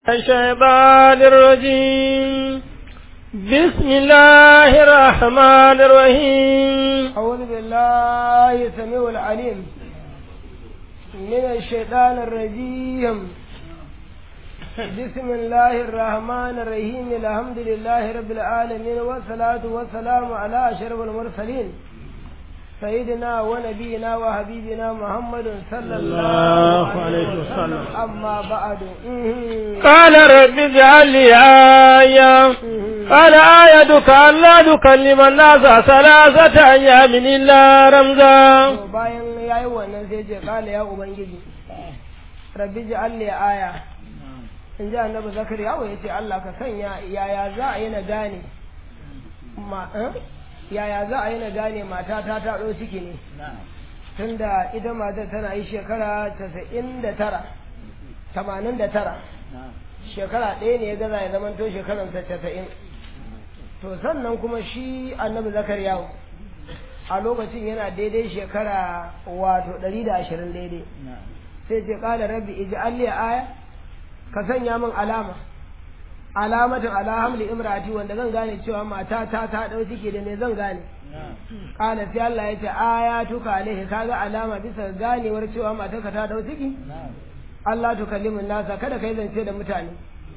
الشيطان الرجيم بسم الله الرحمن الرحيم أعوذ بالله السميع العليم من الشيطان الرجيم بسم الله الرحمن الرحيم الحمد لله رب العالمين والصلاة والسلام على أشرف المرسلين سيدنا ونبينا وحبيبنا محمد صلى الله عليه وسلم أما بعد قال رب اجعل لي آية قال آيتك ألا تكلم الناس ثلاثة أيام إلا رمزا bayan ya yi wannan sai ce kala ya ubangiji rabbi ji alle aya in ji annabi zakariya ya ce Allah ka sanya yaya za a yi na gane ma yaya za a yi na gane mata ta ta ɗau ciki ne tunda ita matar tana yi shekara casa'in da tara tamanin da tara shekara ɗaya ne ya gaza ya zama to shekaransa casa'in to sannan kuma shi annabi zakariya a lokacin yana daidai shekara wato ɗari da ashirin daidai sai ce ƙala rabbi iji alli aya ka sanya min alama alamatin ala hamli imrati wanda zan gane cewa mata ta ta ɗau ciki da me zan gane ƙala sai Allah ya ce aya tuka alaihi kaga alama bisa ganewar cewa matarka ta ɗau ciki Allah tukallimin nasa kada kai zance da mutane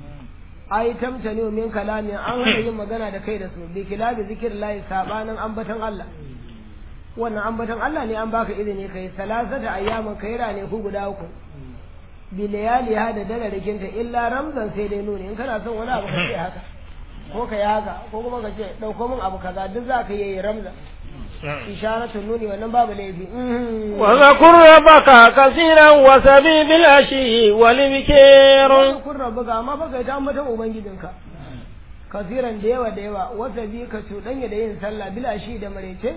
ai tamtani min kalamin an hana yin magana da kai da su bi kilabi zikir lahi sabanin ambaton Allah wannan ambaton Allah ne an baka izini kai salasata ayyamin kai rane ku guda uku bi layali ha da dare rikinta illa ramzan sai dai nuni in kana son wani abu ka ce haka ko ka yi haka ko kuma ka ce dauko min abu kaza duk za ka yi ramzan isharatun nuni wannan babu laifi وذكر ربك كثيرا وسبي بالعشي والبكير kun rabu ga amma baka ta ambaton ubangijinka kasiran da yawa da yawa wasa bi ka cuɗanya da yin sallah bila shi da marece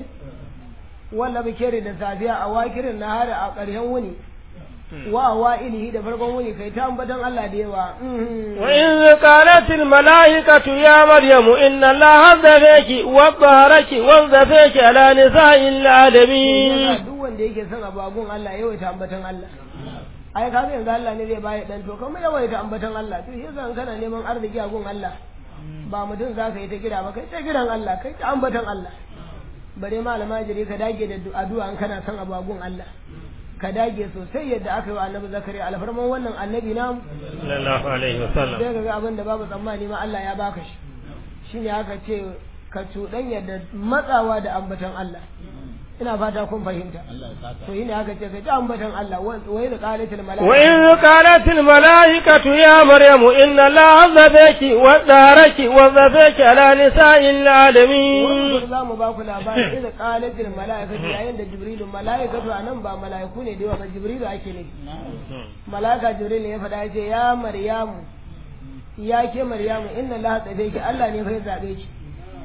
walla bikere da safiya a wakirin na hari a ƙarshen wuni wa wa ilihi da farkon wuni kai ta ambaton Allah da yawa وإذ قالت الملائكة يا مريم إن الله اصطفاك وطهرك واصطفاك على نساء العالمين duk wanda yake son abagun Allah yawaita ambaton Allah ai ka yanzu Allah ne zai baya dan to kuma yawaita ambaton Allah to yasa in kana neman arziki a gun Allah ba mutum za ka yi ta kira ba kai ta kiran Allah kai ta ambaton Allah bare malama jiri ka dage da addu'a in kana son abagun Allah ka dage sosai yadda aka yi wa annabi zakariya alfarman wannan annabi namu صلى الله عليه وسلم sai ka ga abin da babu tsammani ma Allah ya baka shi shine aka ce ka cuɗanya da matsawa da ambaton Allah ina fata kun fahimta to yi ne aka ce ka ji ambaton Allah wai da qalatul malaika وإذ قالت الملائكة يا مريم إن الله اصطفاك وطهرك واصطفاك على نساء العالمين wannan za mu ba ku labari idan qalatul malaikatu yayin da jibrilu malaikatu anan ba malaiku ne da yawa ba jibrilu ake ne malaika jibril ne ya faɗa ya ce ya maryamu ya ke maryamu inna allaha tsabe ki Allah ne fa ya zabe ki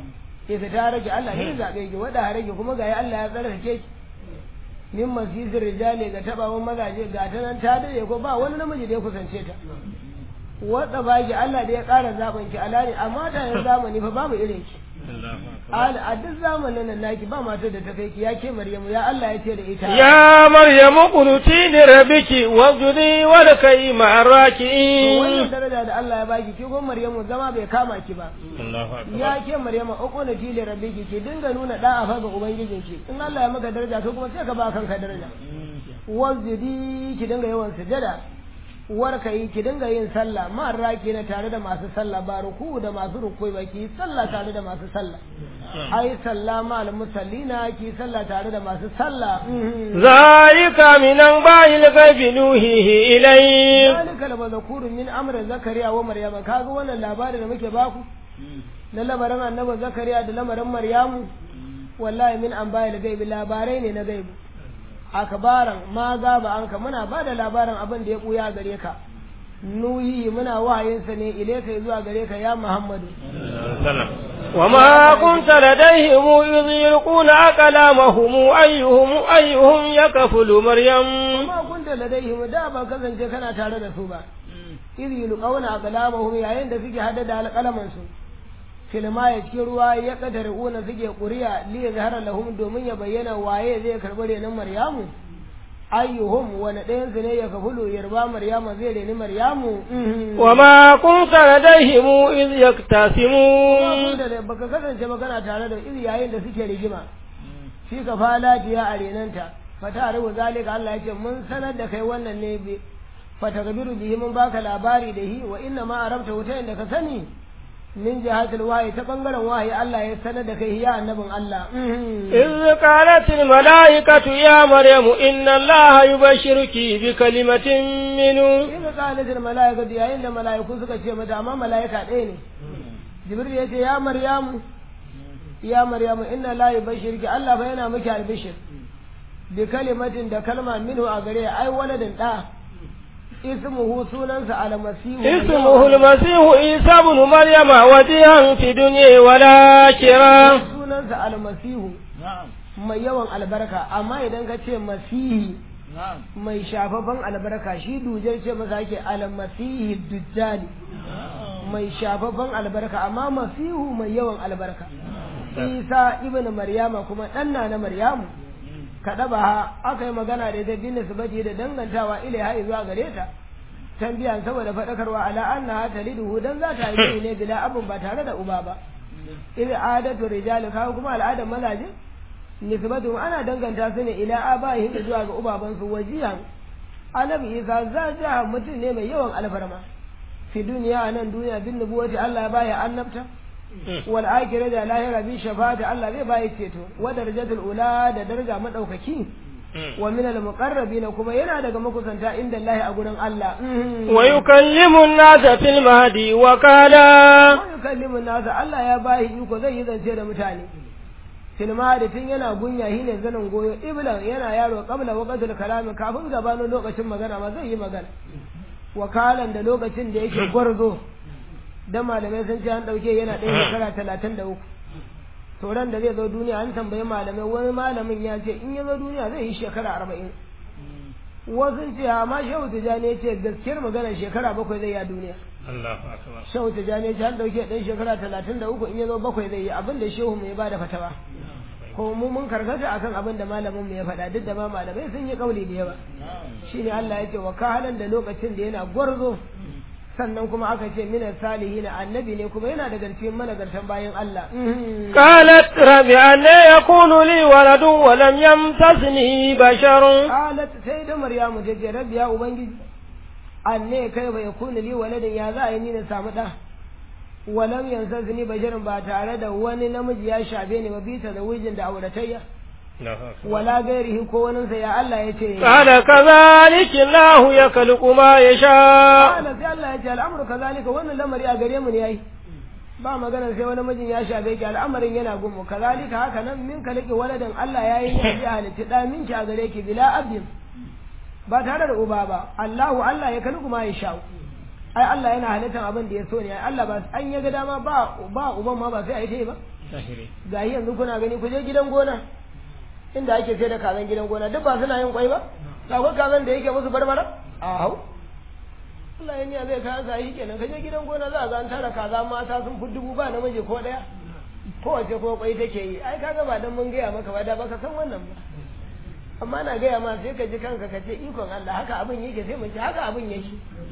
ke ta rage Allah ne ya zabe ki wada rage kuma ga Allah ya tsarkake ki min masisir rijali ga tabawan mazaje ga ta nan ta dade ko ba wani namiji da ya kusance ta wadda baki Allah da ya ƙara zaben ki alani amma ta yin zamani fa babu irin ki a duk zamanin nan naki ba matar da ta kai ki ya ke Maryamu ya Allah ya ce da ita يا مريم اقنتي لربك واسجدي واركعي مع wannan الراكعين daraja da Allah ya baki ki gon Maryamu zama bai kama ki ba ya ke Maryamu uquna fi li rabbiki ki dinga nuna da'a fa ga ubangijinki in Allah ya maka daraja to kuma sai ka ba kanka daraja wasjudi ki dinga yawan sujada warka yi ki dinga yin sallah ma raki na tare da masu sallah ba ruku da masu rukui ba ki sallah tare da masu sallah ai sallah ma al musallina ki sallah tare da masu sallah ذلك من أنباء الغيب نوحيه إليك zalika la mazkurun min amri zakariya wa maryama kaga wannan labarin da muke baku na lamarin annabi zakariya da lamarin maryamu wallahi min anba'il gaibi labarai ne na gaibi akbaran ma gaba anka muna ba da labarin abin da ya buya gare ka nuyi muna wahayinsa ne ilaika zuwa gare ka ya muhammadu وما كنت لديهم إذ يلقون أقلامهم أيهم أيهم يكفل مريم amma kunta ladaihim da ba kasance kana tare da su ba idh yulqawna aqlamahum yayin da suke hada da alqalaman su filma ya cikin ruwa ya kadare una suke ƙuri'a li yazhara lahum domin ya bayyana waye zai karɓi renon maryamu ayyuhum wani ɗayan su ne ya kafulu yarba maryama zai reni maryamu وما كنت لديهم إذ يختصمون da baka kasance magana tare da iri yayin da suke rigima shi ka fala diya a renanta fata rubu zalika Allah ya ce mun sanar da kai wannan ne bi fata gabiru bihi mun baka labari da hi wa inna ma arabta wuta inda ka sani min jihatul wahyi ta bangaren wahyi Allah ya sanar da kai ya annabin Allah إذ قالت الملائكة يا مريم إن الله يبشرك بكلمة منه Iza qalatil malaikatu yayin da malaiku suka ce mata amma malaika ɗaya ne Jibril ya ce ya Maryamu ya Maryamu inna la yubashirki Allah fa yana miki albishir bi kalimatin da kalma minhu a gare ai waladin da ismuhu sunansa almasihu اسمه المسيح عيسى بن مريم وجيها في الدنيا والآخرة sunansa almasihu mai yawan albarka amma idan ka ce masihi mai shafafan albarka shi dujar ce masa ake almasihi dujjali mai shafafan albarka amma masihu mai yawan albarka isa ibn maryama kuma ɗanna na maryamu kaɗa ba aka yi magana da ita bin nisbati da dangantawa ilaiha zuwa gare ta tambiyan saboda faɗakarwa ala annaha taliduhu dan za ta yi ne bila abun ba tare da uba ba idh adatu rijal kawo kuma al'adar mazaje nisbatu ana danganta su ne ila abaihim zuwa ga ubabansu wajihan annabi isa zaja mutum ne mai yawan alfarma fi duniya a nan duniya bin nubuwati Allah ya baya annabta wal akhirah da lahira bi shafa'ati Allah zai baya ceto wa darajatul ula da daraja madaukaki wa min al muqarrabin kuma yana daga makusanta inda Allah a gurin Allah ويكلم الناس في المهدي وكالا wa yukallimu nasa Allah ya bayi iko zai yi zance da mutane filma da tun yana gunya shi ne zanin goyo iblan yana yaro qabla waqtil kalami kafin gabanin lokacin magana ma zai yi magana wakalan da lokacin da yake gwarzo dan malamai sun ce an dauke yana ɗaya shekara talatin da uku to ran da zai zo duniya an tambayi malamai wani malamin ya ce in ya zo duniya zai yi shekara arba'in wasu ce amma shehu tijjani ya ce gaskiyar magana shekara bakwai zai yi a duniya shehu tijjani ya ce an dauke ɗan shekara talatin da uku in ya zo bakwai zai yi abin da shehu mai ba da fatawa ko mu mun karkata akan abin da malamin mu ya faɗa duk da ma malamai sun yi kauli da yawa shine Allah ya ce wa kahalan da lokacin da yana gwarzo sannan kuma aka ce minas salihin annabi ne kuma yana daga cikin managartan bayan Allah قالت رب أن يكون لي ولد ولم يمسسني بشر qalat sai da maryamu ta ce rabbi ya ubangiji anne kai bai yakunu li waladin ya za a yi ni na samu da walam yansazni basharin ba tare da wani namiji ya shafe ni ba bisa da wijin da auratayya wala gairihi ko waninsa ya Allah ya ce قال كذلك الله يخلق ما يشاء Kala sai Allah ya ce al'amuru kazalika wannan lamari a gare mu ne yayi ba magana sai wani mijin ya shafe ki al'amarin yana gumu kazalika haka nan min ka laki waladan Allah ya yi ne ya halitta da minki a gare ki bila abdin ba tare da uba ba Allahu Allah ya kalku ma ya sha ai Allah yana halittar abin da ya so ne ai Allah ba an ya ga dama ba ba uban ma ba sai a yi ta yi ba ga yanzu kuna gani ku je gidan gona inda ake sai da kazan gidan gona duk ba suna yin kwai ba akwai kazan da yake musu barbara a hau Allah ya niya zai kayan sahi kenan kaje gidan gona za a ga an tara kaza mata sun fi dubu ba namiji ko daya kowace ko kwai take yi ai kaga ba dan mun gaya maka ba da baka san wannan ba amma na gaya ma sai ka ji kanka ka ce ikon Allah haka abin yake sai mun ci haka abin yake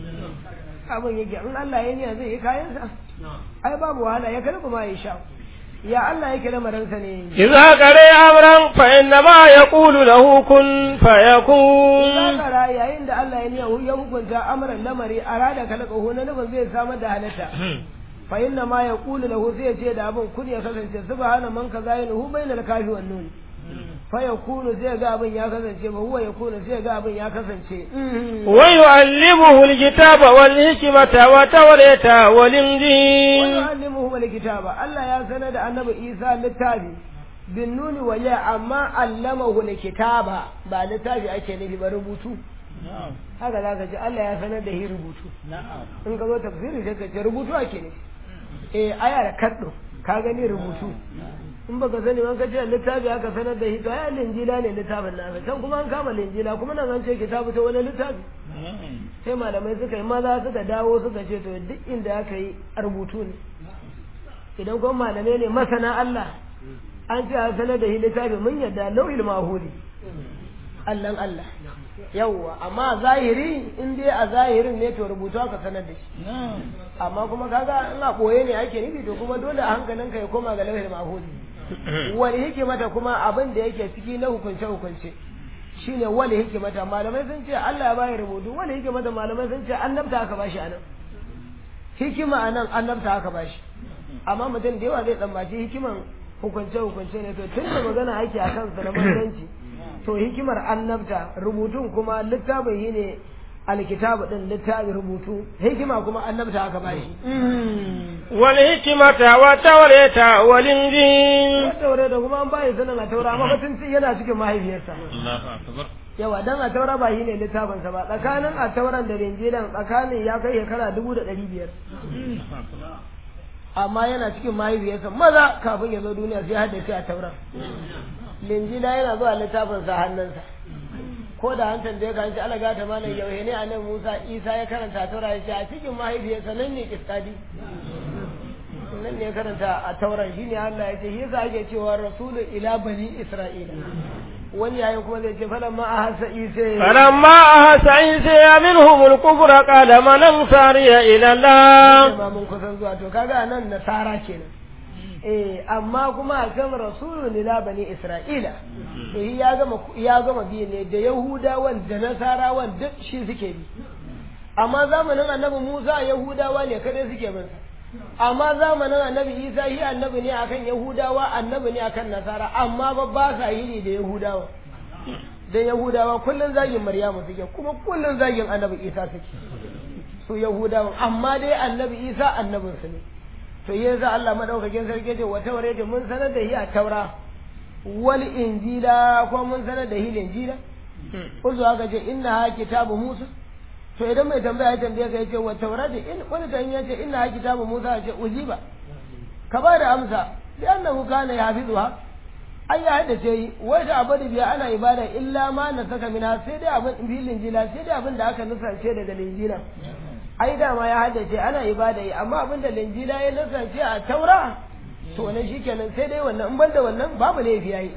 abin yake in Allah ya niya zai yi kayansa ai babu wahala ya karbi ma ya sha ya Allah yake lamarinsa ne إذا قرئ أمرا فإنما يقول له كن فيكون Zakara yayin da Allah ya niya ya hukunta amran lamari a rada kalakahu na nufin zai samar da halitta fa inna ma yaqulu lahu sai ya ce da abin kun ya kasance subhana man kaza yanuhu bainal kafi wan nun fa yakunu sai ga abin ya kasance ba huwa yakunu sai ga abin ya kasance ويعلمه الكتاب والحكمة والتوراة والإنجيل ويعلمه الكتاب Allah ya sanar da annabi Isa littafi bin nuni waje amma allamahu kitaba ba littafi ake nufi ba rubutu haka za ka ji Allah ya sanar da shi rubutu in ka zo tafsiri sai ka ce rubutu ake nufi eh aya da kaddo ka gani rubutu in baka sani man ka ce littafi aka sanar da shi to ai linjila ne littafin nasa can kuma an kama linjila kuma nan an ce kitabu ta wani littafi sai malamai suka yi maza suka dawo suka ce to duk inda aka yi a rubutu ne idan kuma malamai ne masana Allah an ce a sanar da shi littafi mun yadda lauhil mahudi Allahn Allah yawwa amma zahiri in dai a zahirin ne to rubutu aka sanar da shi amma kuma kaga in a boye ne ake nufi to kuma dole a hankalinka ya koma ga lauhin mahudi wani hikimata kuma abin da yake ciki na hukunce hukunce shine wani hikimata malamai sun ce Allah ya bayi rubutu wani hikimata malamai sun ce annabta aka bashi anan hikima anan annabta aka bashi amma mutum da yawa zai tsammaci hikiman hukunce hukunce ne to tun da magana ake a kansa na manzanci to hikimar annabta rubutun kuma littafin shi ne alkitabu din littafin rubutu hikima kuma annabta aka bashi wal hikimata wa tawrata wal injil taure da kuma an bayi sanin a taura amma batun yana cikin mahaifiyarsa Allahu akbar yawa dan a taura ba shi ne littafin sa ba tsakanin a tauran da linjilan tsakanin ya kai shekara dubu da ɗari biyar amma yana cikin mahaifiyarsa maza kafin ya zo duniya sai haddace a tauran linjila yana zuwa littafin sa hannunsa ko da an tambaye ka shi Allah gata malam yauhe ne anan Musa Isa ya karanta taura ya ce a cikin mahaifiyarsa nan ne kiskadi nan ne karanta a tauran shine Allah ya ce shi yasa ake cewa rasulu ila bani Isra'ila wani yayin kuma zai ce falamma ahassa Isa فلما أحس عيسى منهم الكفر قال من أنصاري إلى الله ma mun kusan zuwa to kaga nan nasara kenan eh amma kuma kan rasulu ila bani Isra'ila to shi ya gama ya gama biyu ne da Yahudawan da Nasarawan duk shi suke bi amma zamanin annabi Musa Yahudawa ne kadai suke bin sa amma zamanin annabi Isa shi annabi ne akan Yahudawa annabi ne akan Nasara amma ba ba sa yi da Yahudawa dan Yahudawa kullun zagin Maryamu suke kuma kullun zagin annabi Isa suke su Yahudawan amma dai annabi Isa annabin su ne to yasa Allah madaukakin sarki ce wa taurata mun sanar da shi a taura wal injila ko mun sanar da shi injila kullu haka ce inna ha kitabu Musa to idan mai tambaya ya tambaye ka yace wa taurata in wani tan yace inna ha kitabu Musa ya ce ujiba ka ba da amsa bi annahu kana yafizuha ai ya haddace yi wai da abadi biya ana ibada illa ma na saka mina sai dai abin filin jila sai dai abin da aka nusance daga linjila ai dama ya haddace ana ibada yi amma abin da linjila ya nusance a taura to wannan shikenan sai dai wannan in banda wannan babu laifi yayi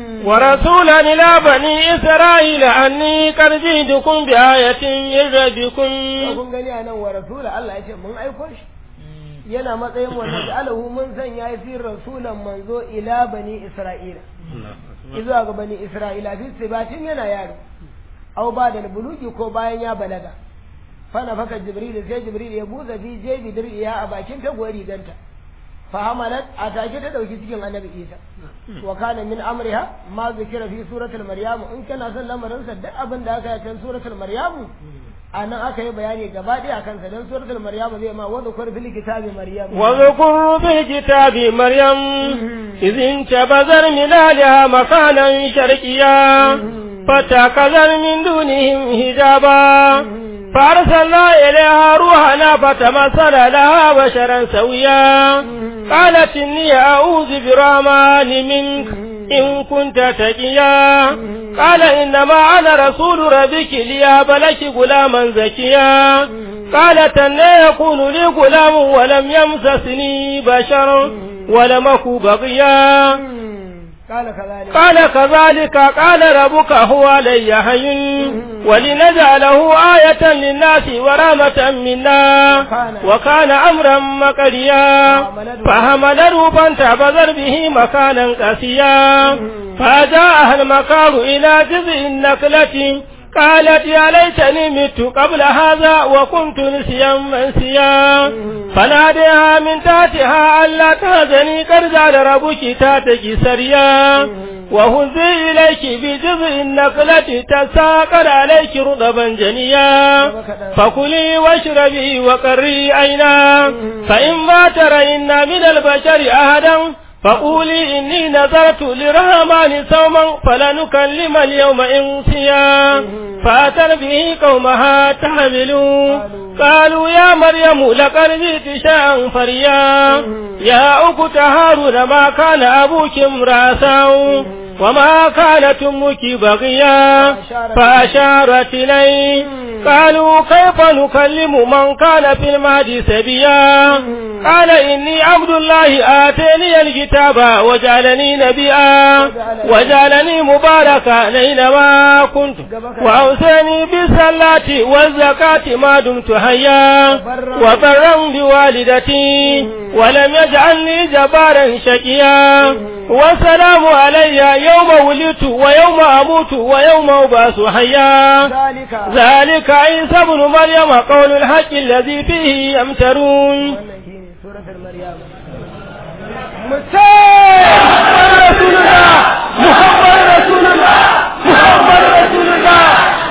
ورسولا إلى بني إسرائيل أني قد جئتكم بآية من ربكم kun gani a nan wa rasula Allah ya ce mun aiko shi yana matsayin wanda da alahu mun sanya fi rasulan manzo ila bani isra'ila izuwa ga bani isra'ila fi sibatin yana yaro aw ba da bulugi ko bayan ya balaga fana faka jibril sai jibril ya buza fi jebi dir'iya a bakin taguwar riganta fahamalat a take ta dauki cikin annabi isa wa kana min amriha ma zikira fi suratul maryam in kana son lamarin sa duk abin da aka yi cikin suratul maryam anan aka yi bayani gaba ɗaya akan sa dan suratul maryam zai ma wa zakur fil kitabi maryam واذكر في الكتاب مريم إذ انتبذر من أهلها مكانا شرقيا فاتخذت من دونهم حجابا فأرسلنا إليها روحنا فتمثل لها بشرا سويا قالت إني أعوذ برحمن منك إن كنت تقيا قال إنما أنا رسول ربك ليهب لك غلاما زكيا قالت أن يكون لي غلام ولم يمسسني بشر ولم أك بغيا قال كذلك قال كذلك قال ربك هو علي هين ولنجعله آية للناس ورحمة منا وكان أمرا مقريا فحمله فانتبذر به مكانا قسيا فجاءها المكار إلى جذع النخلة قالت يا ليتني مت قبل هذا وكنت نسيا منسيا فناديها من تحتها ألا تهزني قد جعل ربك تاتك سريا وهزي إليك بجذع النخلة تساقط عليك رطبا جنيا فكلي واشربي وقري عينا فإما ترين من البشر أحدا فقولي إني نذرت للرحمن صوما فلنكلم اليوم إنسيا فأتر به قومها تحملوا قالوا يا مريم لقد جئت شيئا فريا يا أخت هارون ما كان أبوك امرأ سوء وما كانت أمك بغيا فأشارت إليه قالوا كيف نكلم من كان في المهد سبيا قال إني عبد الله آتاني الكتاب وجعلني نبيا وجعلني مباركا أينما كنت وأوصاني بالصلاة والزكاة ما دمت حيا وبرا بوالدتي ولم يجعلني جبارا شقيا والسلام علي يوم ولدت ويوم أموت ويوم أبعث حيا ذلك ذلك عيسى ابن مريم قول الحق الذي فيه يمترون wannan shine suratul maryam محمد رسول الله محمد رسول الله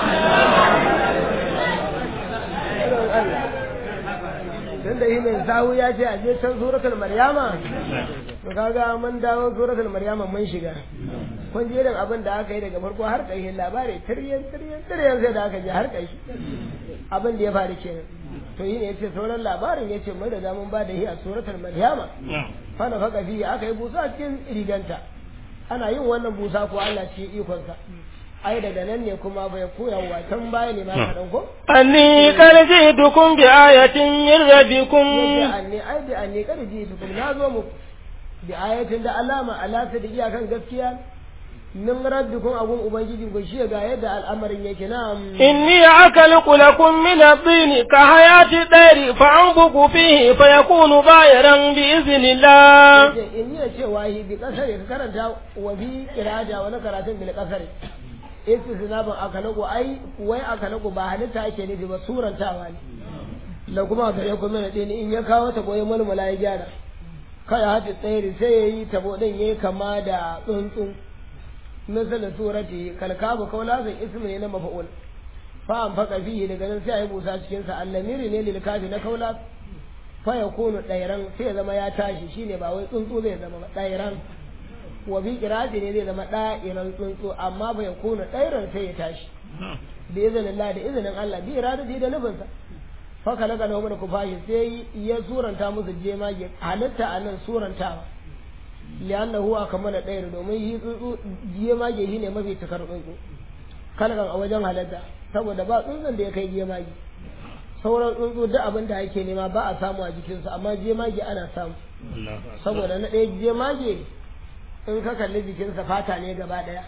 tunda yi mai sahu ya ce a je can suratul maryama to kaga mun dawo suratul maryama mun shiga kun ji irin abin da aka yi daga farko har ƙarshen labari tiryan tiryan tiryan sai da aka je har ƙarshe abin da ya faru kenan to yi ne yace sauran labarin yace mun riga mun ba da shi a suratul maryama fa na faka fi aka yi busa a cikin riganta ana yin wannan busa ko Allah ce ikonsa ai daga nan ne kuma bai koya wa can baya ne ma kaɗan ko أني قد جئتكم بآية من ربكم yace anni ai bi anni kada ji tukum na zo mu bi ayatin da alama ala ta da iyakan gaskiya min rabbikum abun ubangiji ku shi ga yadda al'amarin yake na إني أخلق لكم من الطين كحياة الطير فأنفق فيه فيكون طائرا بإذن الله in yi cewa hi bi kasare ka karanta wa bi kirada wani karatun bil kasare istisnabin akalaku ai wai akalaku ba halitta ake nufi ba surantawa ne da kuma gare ku mana ɗin in ya kawo ta goyi mulmula ya gyara kai hati tsayiri sai ya yi tabo ɗin ya yi kama da tsuntsu misalin surati kalkabu kaulazin ismi ne na mafa'ul fa an faka fihi daga nan sai a yi busa cikin sa allamiri ne lil kafi na kaula fa yakunu ɗairan sai ya zama ya tashi shine ba wai tsuntsu zai zama ba ɗairan wa bi kirati ne zai zama ɗa'iran tsuntsu amma ba ya kuna ɗairan sai ya tashi da izinin Allah da izinin Allah bi iradati da nufinsa faka laka na wani kufashi sai ya suranta musu jemage halitta a nan surantawa liyanna huwa kamar da ɗayar domin yi tsuntsu jemage shi ne mafi cikar tsuntsu kalkan a wajen halitta saboda ba tsuntsun da ya kai jemage sauran tsuntsu duk abin da ake nema ba a samu a jikinsu amma jemage ana samu saboda na ɗaya jemage in ka kalli jikinsa fata ne gaba ɗaya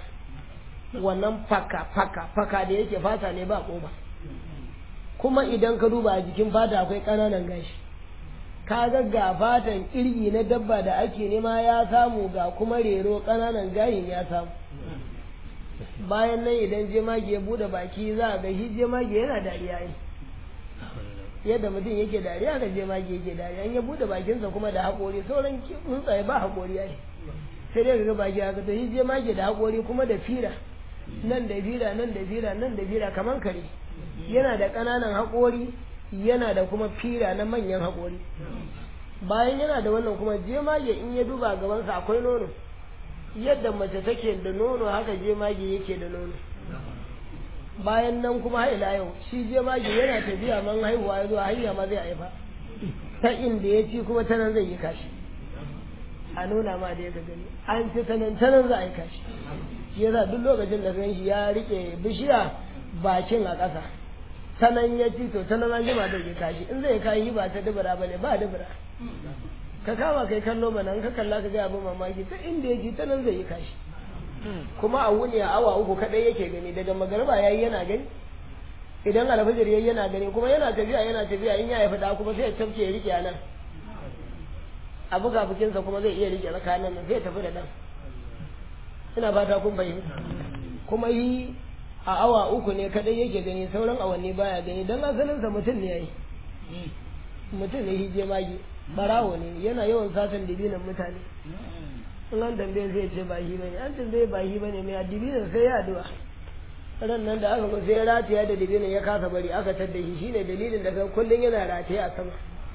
wannan faka faka faka da yake fata ne ba ƙoba kuma idan ka duba a jikin fata akwai ƙananan gashi ka ga ga fatan kirgi na dabba da ake nema ya samu ga kuma rero ƙananan gayin ya samu bayan nan idan jemage ya bude baki za a ga shi jemage yana dariya ne yadda mutum yake dariya ga jemage yake dariya in ya bude bakinsa kuma da haƙori sauran tsuntsaye ba haƙori ya sai dai ga baki haka to shi jemage da haƙori kuma da fira nan da fira nan da fira nan da fira kaman kare yana da ƙananan haƙori yana da kuma fira na manyan haƙori bayan yana da wannan kuma jemage in ya duba gabansa akwai nono yadda mace take da nono haka jemage yake da nono bayan nan kuma haila yau shi jemage yana tafiya man haihuwa ya zuwa hanya ma zai haifa ta inda ya ci kuma ta nan zai yi kashi a nuna ma da ya gani an ci ta nan ta nan za a yi kashi shi yasa duk lokacin da gan shi ya rike bishiya bakin a ƙasa ta nan ya ci to ta nan an jima zai yi kashi in zai kashi ba ta dubura ba ne ba dubura ka kama kai kallo mana in ka kalla ka ga abin mamaki ta inda ya ji ta nan zai yi kashi kuma a wuni a awa uku kadai yake gani daga magarba yayi yana gani idan alfajir yayi yana gani kuma yana tafiya yana tafiya in ya haifi da kuma sai ya tafke ya rike nan a buga bukinsa kuma zai iya rike tsakanin nan sai ya tafi da dan ina fata kun fahimta kuma yi a awa uku ne kadai yake gani sauran awanni baya gani dan asalinsa mutum ne yayi mutum ne hije magi barawo ne yana yawan satan dibinan mutane in an tambaye zai ce ba shi bane an tambaye ba shi bane mai dibinan sai ya addu'a ran nan da aka zo sai ya rataya da dibinan ya kasa bari aka tadda shi shine dalilin da kan kullun yana rataye a sama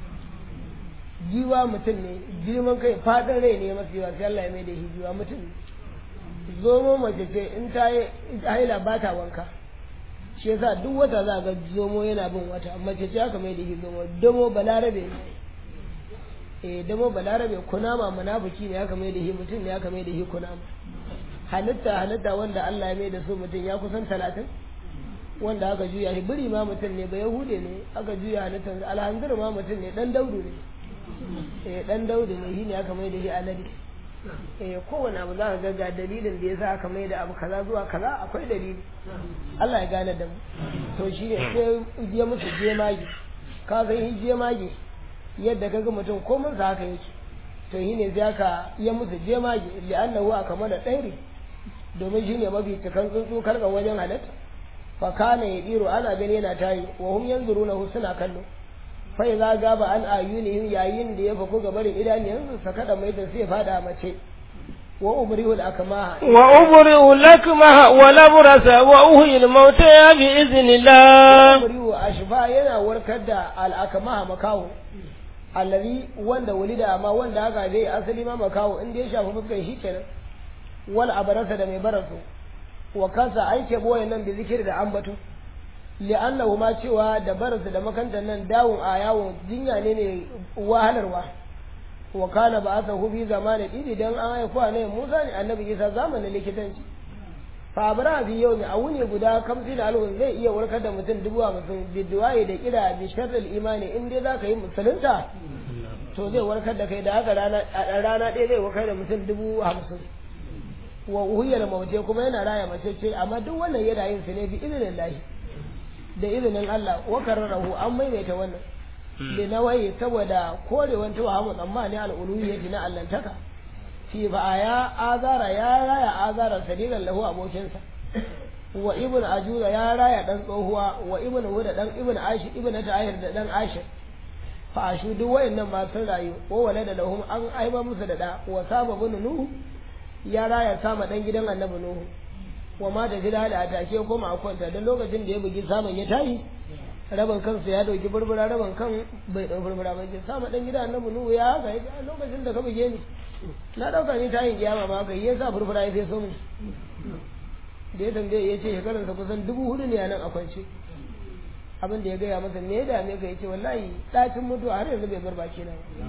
jiwa mutum ne girman kai fadin rai ne masu yawa sai Allah ya mai da shi jiwa mutum ne zomo mace ce in ta yi haila ba ta wanka shi yasa duk wata za ga zomo yana bin wata mace ce aka mai da shi zomo damo balarabe ne eh damo balarabe kunama munafiki ne aka mai da shi mutum ne aka mai da shi kunama halitta halitta wanda Allah ya mai da su mutum ya kusan talatin wanda aka juya shi biri ma mutum ne ba yahude ne aka juya halittar alhanzir ma mutum ne dan daudu ne eh dan daudu ne shine aka mai da shi alade eh kowane abu za ka ga ga dalilin da yasa aka mai da abu kaza zuwa kaza akwai dalili Allah ya gane da mu to shine sai je musu jemage ka san shi jemage yadda kaga mutum komai sa haka yake to shine sai aka yi musu jemage li'annahu aka mana ɗairi domin shine mafi cikan tsuntsu karkan wajen halatta fa kana yadiru ana gani yana tayi wa hum yanzuruna suna kallo fa idza gaba an ayunihim yayin da ya faku ga barin idaniyansu sakada mai da sai fada mace wa umrihu al-akmaha wa ubri'u lakmaha wa labrasa wa uhyi al-mauta bi iznillah umrihu ashfa yana warkar da al-akmaha makawo allazi wanda walida amma wanda haka dai asali ma makawo inda ya shafi fuskar shi kenan wal abarasa da mai barasu wa kansa aike boye nan bi zikiri da ambato li'annahu ma cewa da barasu da makantar nan dawun a yawon jinya ne mai wahalarwa wa kana ba asa hu bi zamanin idi dan an haifu ne Musa ne annabi Isa zamanin likitanci fa abra bi yau a wuni guda kamsi da alhun zai iya warkar da mutum dubu hamsin biduwaye da kira bi sharril imani in dai zaka yi musulunta to zai warkar da kai da haka rana a rana ɗaya zai warkar da mutum dubu hamsin wa uhiyar mauce kuma yana raya mace ce amma duk wannan yana yin su ne bi izinin lahi da izinin Allah wa kararahu an maimaita wannan da nawayi saboda korewan tawahamu tsammani al'uluhiyyati na allantaka fi ba ya azara ya raya azara sadiran lahu abokinsa wa ibn ajuza ya raya dan tsohuwa wa ibn huda dan ibn ashir ibn ta'ahir da dan ashir fa ashu duk wayannan ma sun rayu wa walada lahum an aiba musu da da wa sababun nuhu ya raya sama dan gidan annabi nuhu wa ma da gida da atake koma a kwanta dan lokacin da ya bugi saman ya tayi rabin kansa ya dauki burbura rabin kan bai dau burbura ba ce sama dan gidan annabi nuhu ya haka ya lokacin da ka buge ni na dauka ni tayin kiyama ma kai ya sa burbura ya feso mu da ya tambaye ya ce shekaransa kusan dubu hudu ne a nan a kwance abin da ya gaya masa me ya dame ka ya ce wallahi ɗacin mutuwa har yanzu bai bar baki na ba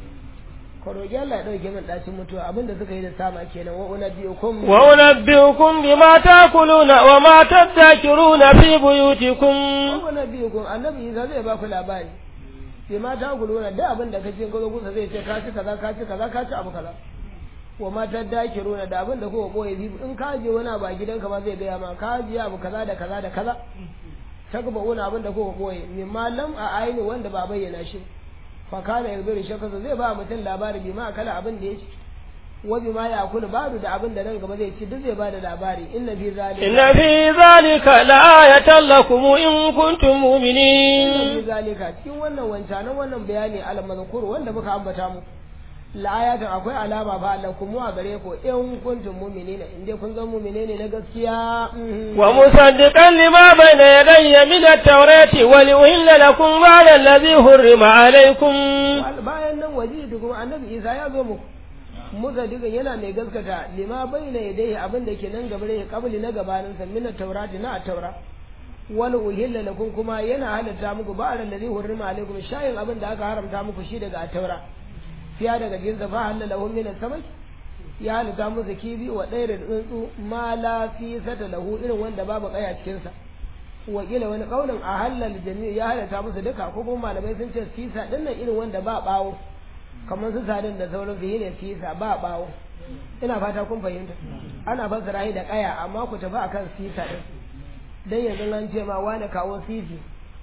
ka roƙi Allah ya ɗauke min ɗacin mutuwa abin da suka yi da sama kenan wa unabbiukum wa unabbiukum bima ta'kuluna wa ma tadhakiruna fi buyutikum wa unabbiukum annabi Isa zai ba ku labari bima ta'kuluna da abin da kace ka zo kusa zai ce ka ci kaza ka ci kaza ka ci abu kaza wa ma tadhakiruna da abin da kuka boye zibu in ka je wani ba gidanka ba zai gaya ma ka je abu kaza da kaza da kaza takba wani abin da kuka boye mimma lam a aini wanda ba bayyana shi fa kana yarbiru shakasa zai ba mutum labari bi ma kala abin da ya ci wa bi ma ya kula badu da abin da nan gaba zai ci duk zai ba da labari inna fi zalika inna fi zalika la'ayatan lakum in kuntum inna mu'minin fi zalika cikin wannan wancanan wannan bayani al mazkur wanda muka ambata mu la'ayatan akwai alama fa lakum wa gare ku in kuntum mu'minina in dai kun zama mu'mine ne na gaskiya mhm. wa musaddiqan lima bayna yadayya min at-taurati wa liuhilla lakum ba'da alladhi hurrima alaykum bayan nan waje da kuma annabi isa ya zo muku musa duka yana mai gaskata lima bayyana ya dai abin da ke nan gaba da kabli na gabanin sa min taurati na taura wal uhilla lakum kuma yana halatta muku ba da ladhi hurrima alaikum shayin abin da aka haramta muku shi daga taura fiya daga jinsa fa halala lahum min samai ya halatta musu kibi wa ɗaya da tsuntsu ma la fi sata lahu irin wanda babu kaya cikin sa wakila wani kaulin a halal jami'u ya halatta musu duka ko kuma malamai sun ce sisa din nan irin wanda ba bawo kamar su sadin da sauran su ne sisa ba bawo ina fata kun fahimta ana fassara shi da kaya amma ku tafi akan sisa din dan yanzu an ce ma wani kawo sisi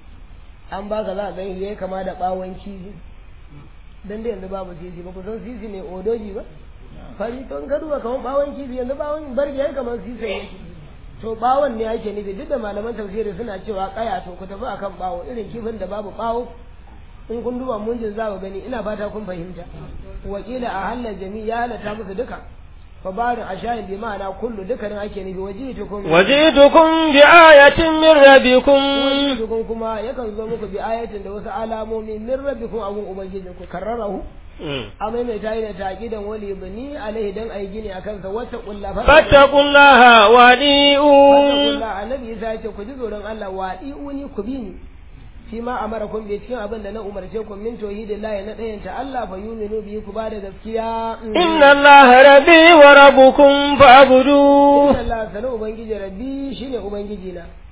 an baka za a gani yayi kama da bawon kifi dan da yanzu babu sisi ba ku san sisi ne odoji ba fari to in ka duba kamar bawon kifi yanzu bawon barge yayi kamar sisi yake to bawon ne ake nufi duk da malaman tafsiri suna cewa kaya to ku tafi akan bawo irin kifin da babu bawo in kun duba munjin za ku gani ina fata kun fahimta wakila a halal jami'i ya halatta musu duka fa barin ashayin bi ma'ana kullu dukkanin ake nufi wajitukum wajitukum bi ayatin min rabbikum wajitukum kuma yakan zo muku bi ayatin da wasu alamomi min rabbikum abun ubangijinku karrarahu a maimaita yi da taƙidan wali bani alaihi dan ayi gini a kansa wata ƙulla fattaqullaha wadi'un ƙulla annabi isa ya ce ku ji tsoron Allah wadi'uni ku bi ni shi ma amara kun bi cikin abin da na umarce ku min tauhidillahi na ɗayanta Allah fa yuminu bi ku ba da gaskiya inna allaha rabbi wa rabbukum fa'budu inna Allah sanu ubangiji rabbi shine ubangiji na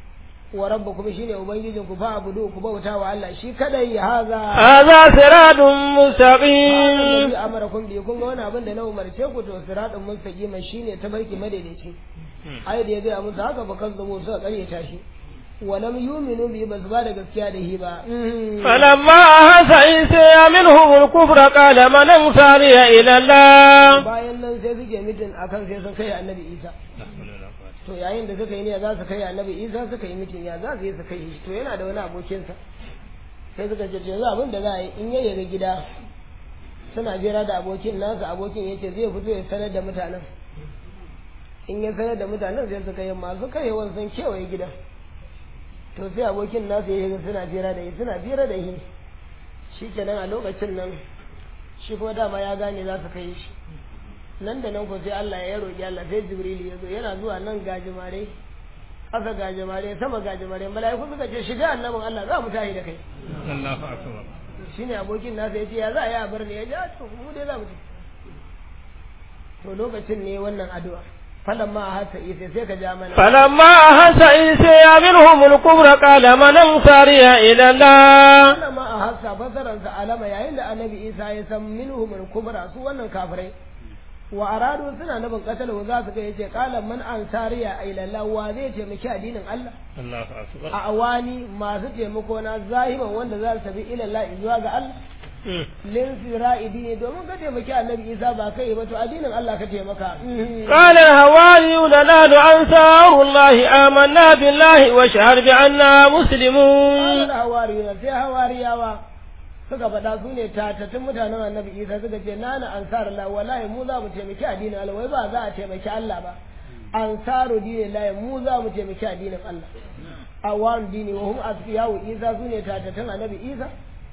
wa rabbukum shine ubangijin ku fa abudu ku bauta wa Allah shi kadai ya haza هذا صراط مستقيم Allazi amarakum bi kun ga wani abin da na umarce ku to siratun mustaqima shine tabarki madaidaici ai da ya ga musu haka ba kan zamo suka karyata shi wa lam yu'minu bi bas ba da gaskiya da hi ba فلما أحس عيسى منهم الكفر قال من أنصاري إلى الله bayan nan sai suke mitin akan sai sun kai annabi Isa to yayin da suka yi ne za su kai annabi Isa suka yi mitin ya za su yi su kai shi to yana da wani abokinsa sai suka ce to yanzu abin da za a yi in ya yaga gida suna jera da abokin nasa abokin yace zai fito ya sanar da mutanen in ya sanar da mutanen sai suka yi masu karewan sun kewaye gidan to sai abokin nasa ya yi suna jera da shi suna jera da shi shi kenan a lokacin nan shi kuma dama ya gane za su kai shi nan da nan ko sai Allah ya roƙi Allah sai Jibril ya zo yana zuwa nan gajimare ƙasa gajimare sama gajimare mala'iku suka ce shiga annabin Allah za mu tashi da kai Allahu akbar shine abokin nasa ya ce ya za a yi a bar ne ya ji a to mu dai za mu ci to lokacin ne wannan addu'a falan ma a hasa isa sai ka ja mana فلما أحس عيسى منهم الكفر قال من أنصاري إلى الله wannan ma a hasa fasaransa alama yayin da annabi isa ya san minhum al-kubra su wannan kafirai wa aradu suna nufin katalu za su ga yace qala man ansariya ila Allah wa zai taimaki addinin Allah Allahu akbar a awani masu taimako na zahiman wanda za su tafi ila Allah zuwa ga Allah lin sira'idi ne domin ka taimaki annabi Isa ba kai ba to addinin Allah ka taimaka قال الهواريون نحن أنصار الله آمنا بالله واشهد بأننا مسلمون Qala hawariyuna sai hawariyawa suka faɗa su ne tatattun mutanen annabi Isa suka ce nana ansar Allah wallahi mu za mu taimaki addinin Allah wai ba za a taimaki Allah ba ansaru dinin Allah mu za mu taimaki addinin Allah awan dini wa hum asfiyahu Isa su ne tatattun annabi Isa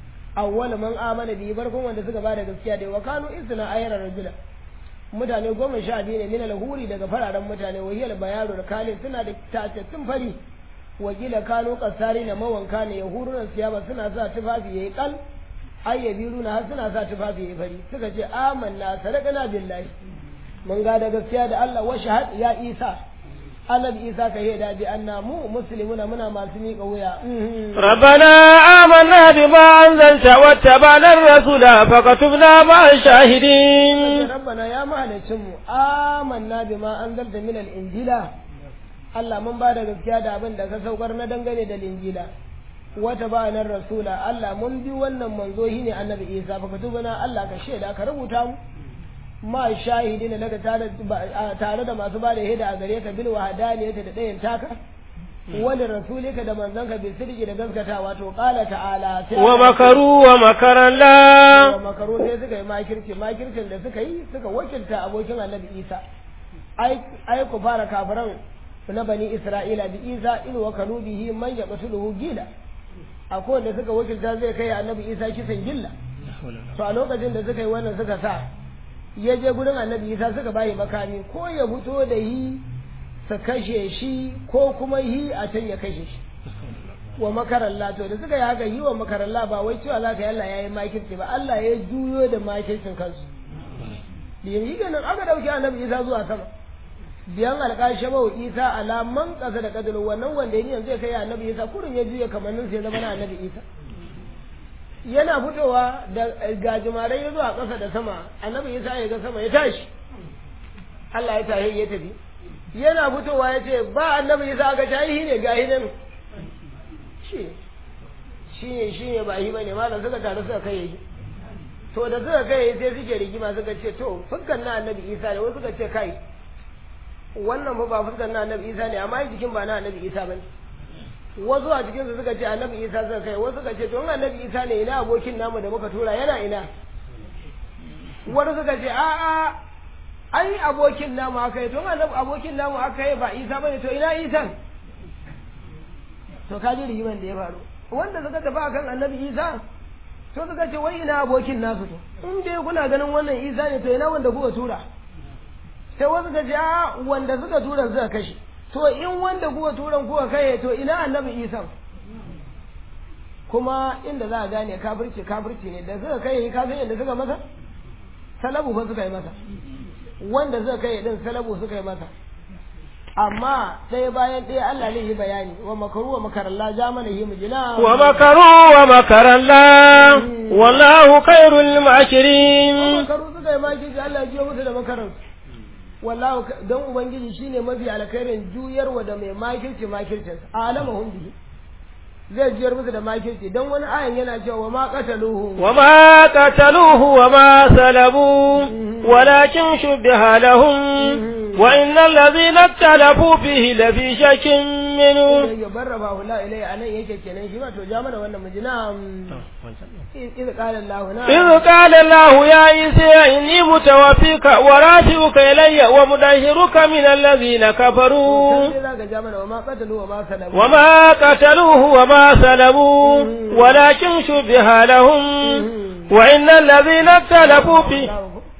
awwal man amana bi barkun wanda suka bada gaskiya da wa kanu isna ayra rajula mutane goma sha biyu ne min al-huri daga fararen mutane wa hiyal bayaru da kalin suna da tatattun fari wakila kano kasari na mawanka ne yahurunan siyaba suna sa tufafi yayi kal ai yabiruna har suna sa tufafi yayi fari suka ce amanna sadaqana billahi mun ga da gaskiya da Allah wa shahad ya Isa annabi Isa ka yi da bi anna mu muslimuna muna masu miƙa wuya ربنا آمنا بما أنزلت واتبعنا الرسول فكتبنا مع الشاهدين rabbana ya mahalicin mu amanna bima anzalta min al-injila Allah mun ba da gaskiya da abin da ka saukar na dangane da linjila wata ba nan rasula Allah mun bi wannan manzo shi ne annabi Isa fa katubana Allah ka shaida ka rubuta mu ma shahidin daga tare tare da masu ba da hida a gare ka bil wahdaniyata da dayan taka wani rasulika da manzanka bi sirri da gaskatawa to qala ta'ala sai ومكروا ومكر wa الله makaru sai suka yi makirci makircin da suka yi suka wakilta abokin annabi Isa ai ai ku fara kafiran na bani Isra'ila bi Isa in wa kanu bihi man yaqtuluhu gila akwai wanda suka wakilta zai kai annabi Isa kisan gilla to a lokacin da suka yi wannan suka sa ya je gurin annabi Isa suka bayi makami ko ya fito da yi su kashe shi ko kuma yi a can ya kashe shi wa makaralla to da suka yi haka yi wa makaralla ba wai cewa za ka yi Allah ya yi makirci ba Allah ya juyo da makircin kansu da yanzu ganin aka ɗauki annabi Isa zuwa sama biyan alƙashe wa Isa alaman ƙasa da ƙadulu wannan wanda yanzu zai kai annabi Isa kurin ya juya kamannin sai zama na annabi Isa yana fitowa da gajimarai ya zuwa ƙasa da sama annabi Isa ya ga sama ya tashi Allah ya tashi ya tafi yana fitowa ya ce ba annabi Isa aka tashi ne ga hinan shi shi ne shi ne ba shi bane malam suka taru suka kai shi to da suka kai sai suke rigima suka ce to fuskan na annabi Isa ne wasu suka ce kai wannan fa ba fuskan na annabi Isa ne amma jikin ba na annabi Isa bane wasu a cikin su suka ce annabi Isa suka kai wasu suka ce to in annabi Isa ne ina abokin namu da muka tura yana ina wani suka ce a a ai abokin namu aka yi to in annabi abokin namu aka yi ba Isa bane to ina Isa to ka ji rigiman da ya faru wanda suka tafi akan annabi Isa to suka ce wai ina abokin nasu to in dai kuna ganin wannan Isa ne to ina wanda kuka tura sai wasu ka ce a wanda suka tura suka kashe to in wanda kuka turan kuka kai to ina annabi Isa kuma inda za a gane kafirci kafirci ne da suka kai ka san yadda suka masa salabu fa suka yi masa wanda suka kai din salabu suka yi masa amma ɗaya bayan ɗaya Allah zai yi bayani wa makaru wa makarallah ja mana yi mujina wa makaru wa makarallah wallahu khairul makirin makaru suka yi makirci Allah ya jiyo musu da makarar wallahu don ubangiji shine mafi alkhairin juyarwa da mai makirci makircin alamahum bihi zai jiyar musu da makirci don wani ayan yana cewa wa ma qataluhu wa ma qataluhu wa ma salabu walakin shubbiha lahum wa innal ladhina ikhtalafu fihi la fi shakkin minhu ya barraba hula ilai anan yake kenan shi ma to ja mana wannan mujina إذ قال الله نعم إذ قال الله يا عيسى إني متوفيك ورافعك إلي ومدهرك من الذين كفروا وما قتلوه وما سلبوه وما قتلوه وما سلبوه ولكن شبه لهم وإن الذين اختلفوا فيه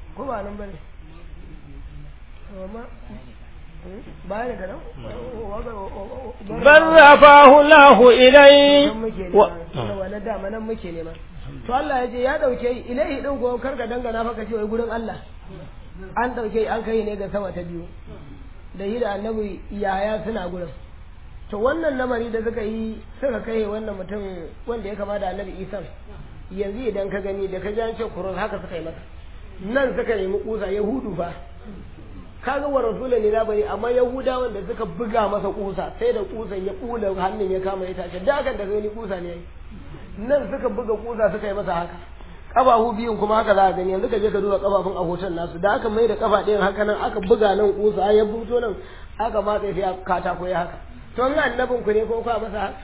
بل رفعه الله إليه wani dama nan muke nema to Allah ya ce ya dauke ilahi din ko karka dangana fa kace wai gurin Allah an dauke an kai ne ga sama ta biyu da yi da annabi yaya suna gurin to wannan lamari da suka yi suka kai wannan mutum wanda ya kama da annabi Isa yanzu idan ka gani da ka ji an ce kurun haka suka yi masa nan suka nemi kusa yahudu fa kaga wa rasulun ne bari amma yahudawan da suka buga masa kusa sai da kusan ya kula hannun ya kama ya tashi da hakan da gani kusa ne nan suka buga kusa suka yi masa haka kafafu biyun kuma haka za a gani yanzu ka je ka duba kafafun a hoton nasu da aka mai da kafa ɗayan haka nan aka buga nan kusa ya buto nan aka matsa sai katako ya haka to an annabin ku ne ko kwa masa haka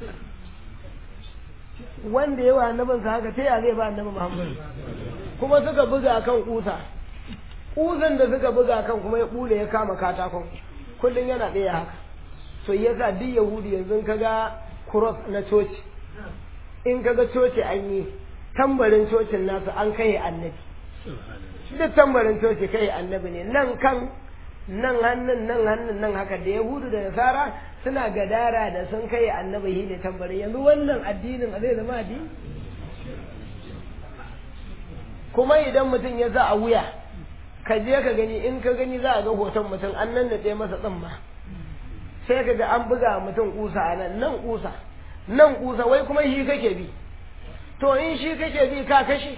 wanda yawa annabin sa haka ta ya zai ba annabi Muhammad kuma suka buga kan kusa kusan da suka buga kan kuma ya bule ya kama katakon kullum yana ɗaya haka so yasa duk yahudi yanzu kaga cross na coci in kaga coci an yi tambarin cocin nasu an kai annabi duk tambarin coci kai annabi ne nan kan nan hannun nan hannun nan haka da yahudu da nasara suna gadara da sun kai annabi shi ne tambarin yanzu wannan addinin zai zama addini kuma idan mutum ya za a wuya ka je ka gani in ka gani za a ga hoton mutum an nan da masa tsamma sai ka ga an buga mutum kusa a nan nan kusa nan kusa wai kuma shi kake bi to in shi kake bi ka kashe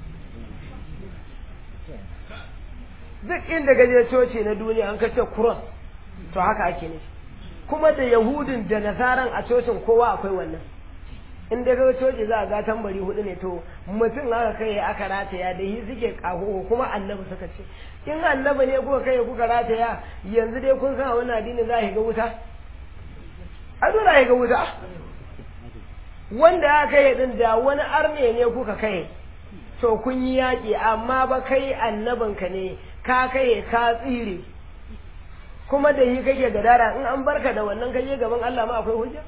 duk inda ka je coci na duniya an kace cross to haka ake ne kuma da yahudin da nasaran a cocin kowa akwai wannan in dai kaga coci za a ga tambari hudu ne to mutum aka kai aka rataya da shi suke kaho kuma annabi suka ce in annabi ne kuka kai kuka rataya yanzu dai kun san a wannan addini za a ga wuta a dole a ga wuta wanda aka kai din da wani arne ne kuka kai to kun yi yaƙi amma ba kai annabinka ne ka kai ka tsire kuma da yi kake gadara in an barka da wannan kaje gaban Allah ma akwai hujja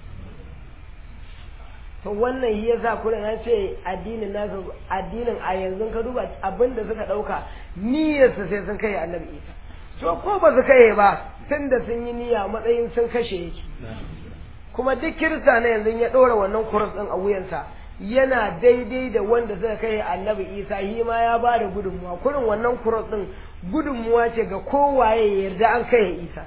to wannan shi yasa kuna na ce addinin nasu addinin a yanzu ka duba abin da suka dauka niyyar su sai sun kai annabi Isa to ko ba su kai ba tun da sun yi niyya matsayin sun kashe yake kuma duk kirista na yanzu ya ɗora wannan kuras ɗin a wuyansa yana daidai da wanda suka kai annabi isa shi ma ya ba da gudunmuwa kurin wannan kuras ɗin gudunmuwa ce ga kowaye ya yarda an kai isa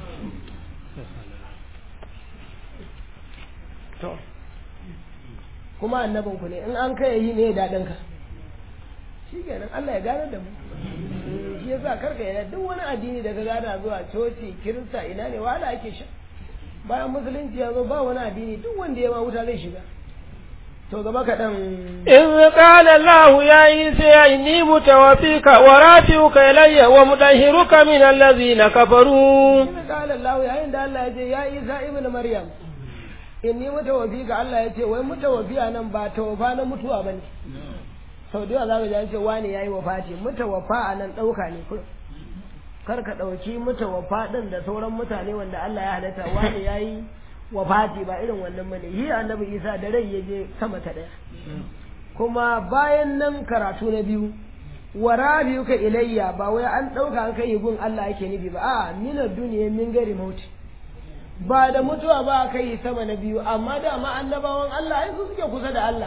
to kuma annabin ku ne in an kai yi ne daɗin ka shi kenan Allah ya gane da mu shi yasa karka yana duk wani addini da ka gana zuwa coci kirista ina ne wahala ake sha bayan musulunci ya zo ba wani addini duk wanda ya ma wuta zai shiga to gaba kaɗan إذ قال الله يا عيسى إني متوفيك ورافعك إلي ومطهرك من الذين كفروا إذ قال الله يا عند الله يا يا عيسى ابن مريم inni mutawaffi ga Allah ya ce wai mutawaffi a nan ba tawafa na mutuwa bane sau da yawa za ka ji an ce wani yayi wafati mutawaffa a nan ɗauka ne kullum kar ka ɗauki mutawaffa ɗin da sauran mutane wanda Allah ya halatta wani yayi wafati ba irin wannan bane yi annabi Isa da rai ya je sama ta ɗaya kuma bayan nan karatu na biyu wa ka ilayya ba wai an ɗauka an kai gun Allah yake nufi ba a mina duniya min gari mauti ba da mutuwa ba kai sama na biyu amma dama annabawan Allah ai su suke kusa da Allah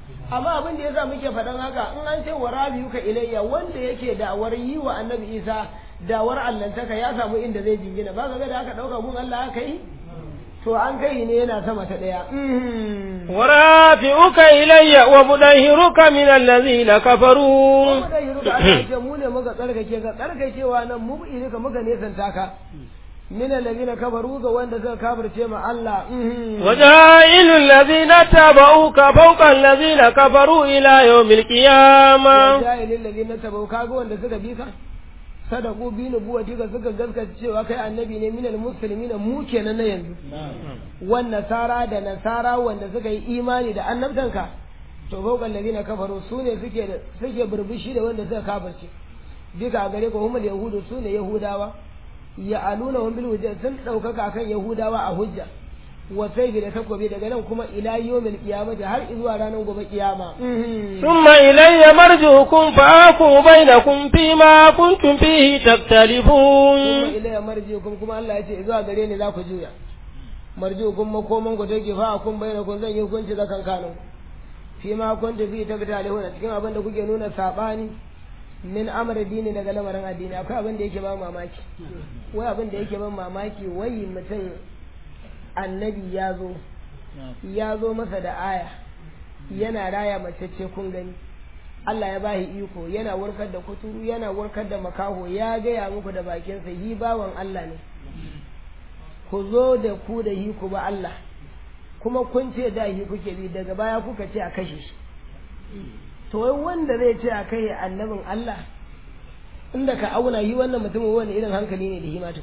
amma abin da yasa muke faɗan haka in an ce wa rabiyuka ilayya wanda yake da'awar yi wa annabi isa da'awar allantaka ya samu inda zai jingina ba ga da aka ɗauka gun Allah aka yi to an kai ne yana sama ta ɗaya ورافعك إلي ومدهرك من الذين كفروا kuma da yiruka Allah ce mu ne muka tsarkake ka tsarkakewa nan mu ka muka nesanta ka min alladhina kafaru ga wanda suka kafirce ma Allah وجائل الذين اتبعوك فوق الذين كفروا إلى يوم القيامة jahilin ladina tabau kaga wanda suka bi ka sadaku bi nubuwati ka suka gaskata cewa kai annabi ne minal muslimin mu kenan na yanzu wan nasara da nasara wanda suka yi imani da annabtanka to fawqal ladina kafaru sune suke da suke burbushi da wanda suka kafirce duka a gare ko humul yahudu sune yahudawa ya aluna hum bil hujja sun daukaka kan yahudawa a hujja wa sayfi da takobi daga nan kuma ila yawmil qiyamati har zuwa ranar gobe kiyama ثم إلي مرجعكم فأحكم بينكم فيما كنتم فيه kuma تختلفون ilayya marjiukum kuma Allah ya ce zuwa gare ni za ku juya marjiukum makoman ku take fa kun bayyana kun zan yi hukunci da kankanin fi ma kuntu fi taktalihuna cikin abin da kuke nuna sabani min amr dini daga lamarin addini akwai abin da yake ba mamaki wai abin da yake ban mamaki wai mutum annabi ya zo ya zo masa da aya yana raya mace ce kun gani Allah ya bahi iko yana warkar da kuturu yana warkar da makaho ya gaya muku da bakinsa hi bawan Allah ne ku zo da ku da hi ku ba Allah kuma kun ce da hi kuke bi daga baya kuka ce a kashe shi to wai wanda zai ce a kai annabin Allah inda ka auna yi wannan mutumin wani irin hankali ne da himatu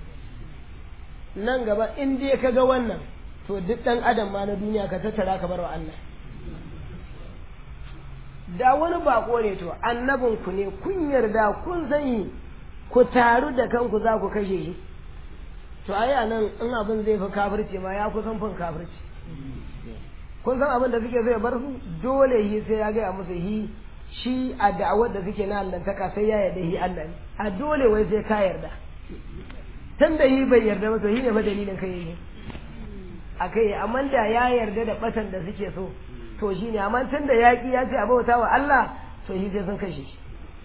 nan gaba in dai ka ga wannan to duk ɗan adam ma na duniya ka tattara ka bar wa Allah da wani bako ne to annabin ku ne kun yarda kun sani ku taru da kanku za ku kashe shi to ai a nan in abin zai fi kafirci ma ya kusan fin kafirci kun san abin da suke so ya bar su dole hi sai ya gaya musu hi shi a da'awar da suke na allantaka sai ya yarda hi Allah ne a dole wai sai ka yarda tun da hi bai yarda ba to hi ne fa dalilin kai yake a kai amma da ya yarda da batan da suke so to shi ne amma tun da yaƙi ya ce a bauta wa Allah to shi sai sun kashe shi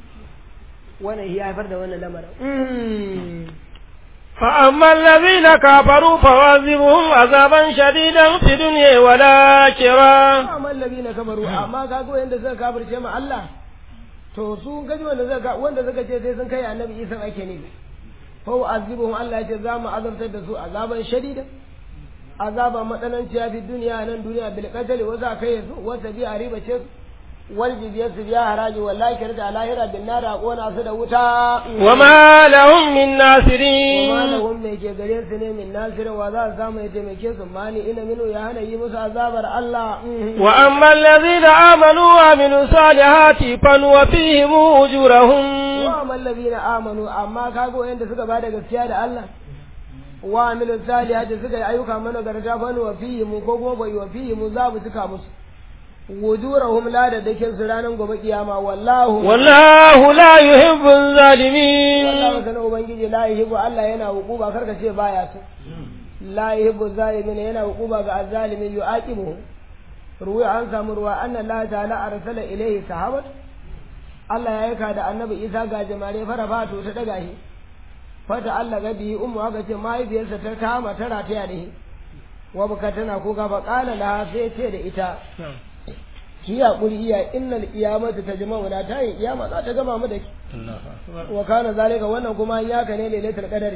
wannan ya haifar da wannan lamarin فأما الذين كفروا فواظبهم عذابا شديدا في الدنيا والآخرة amma allazi na kabaru amma ka ga wanda suka kafirce ma Allah to su gaji wanda suka wanda suka ce sai sun kai annabi Isa ake ne fa azibuhum Allah ya ce za mu azabtar da su azaban shadida azaba matsananciya fi duniya nan duniya bil qatl wa za kai su wa tabi a riba ce wal jizya su biya haraji wallahi kirda lahira bin nar a kona su da wuta وما لهم من kuma ناصرين lahum mai ke gare su ne min nasir wa za su samu ya taimake su mani ina minu ya hana yi musu azabar Allah وأما الذين آمنوا وعملوا الصالحات فنوفيهم أجورهم wa amallazina amanu amma kaga wayanda suka bada gaskiya da Allah wa amilu salihati suka yi ayyuka mana garta fa wa fihi mu ko kuma bai wa fihi mu za mu tuka musu wujurahum la da dakin su ranan gobe kiyama wallahu والله لا يحب الظالمين wallahu sana ubangiji la yuhibbu Allah yana hukuba karka ce baya so la yuhibbu zalimin yana hukuba ga azzalimin yu'aqibuhu ruwa an samu ruwa anna Allah ta'ala arsala ilayhi sahabat Allah ya aika da annabi Isa ga jamare fara fato ta daga shi fata Allah ga bihi ummu aka ce mahaifiyarsa ta kama ta rataya da shi wa baka tana kuka fa qala laha sai ce da ita ki hakuri iya innal qiyamata tajma'una ta yi kiyama za ta gama mu da ki wa kana zalika wannan kuma ya ka ne lailatul qadari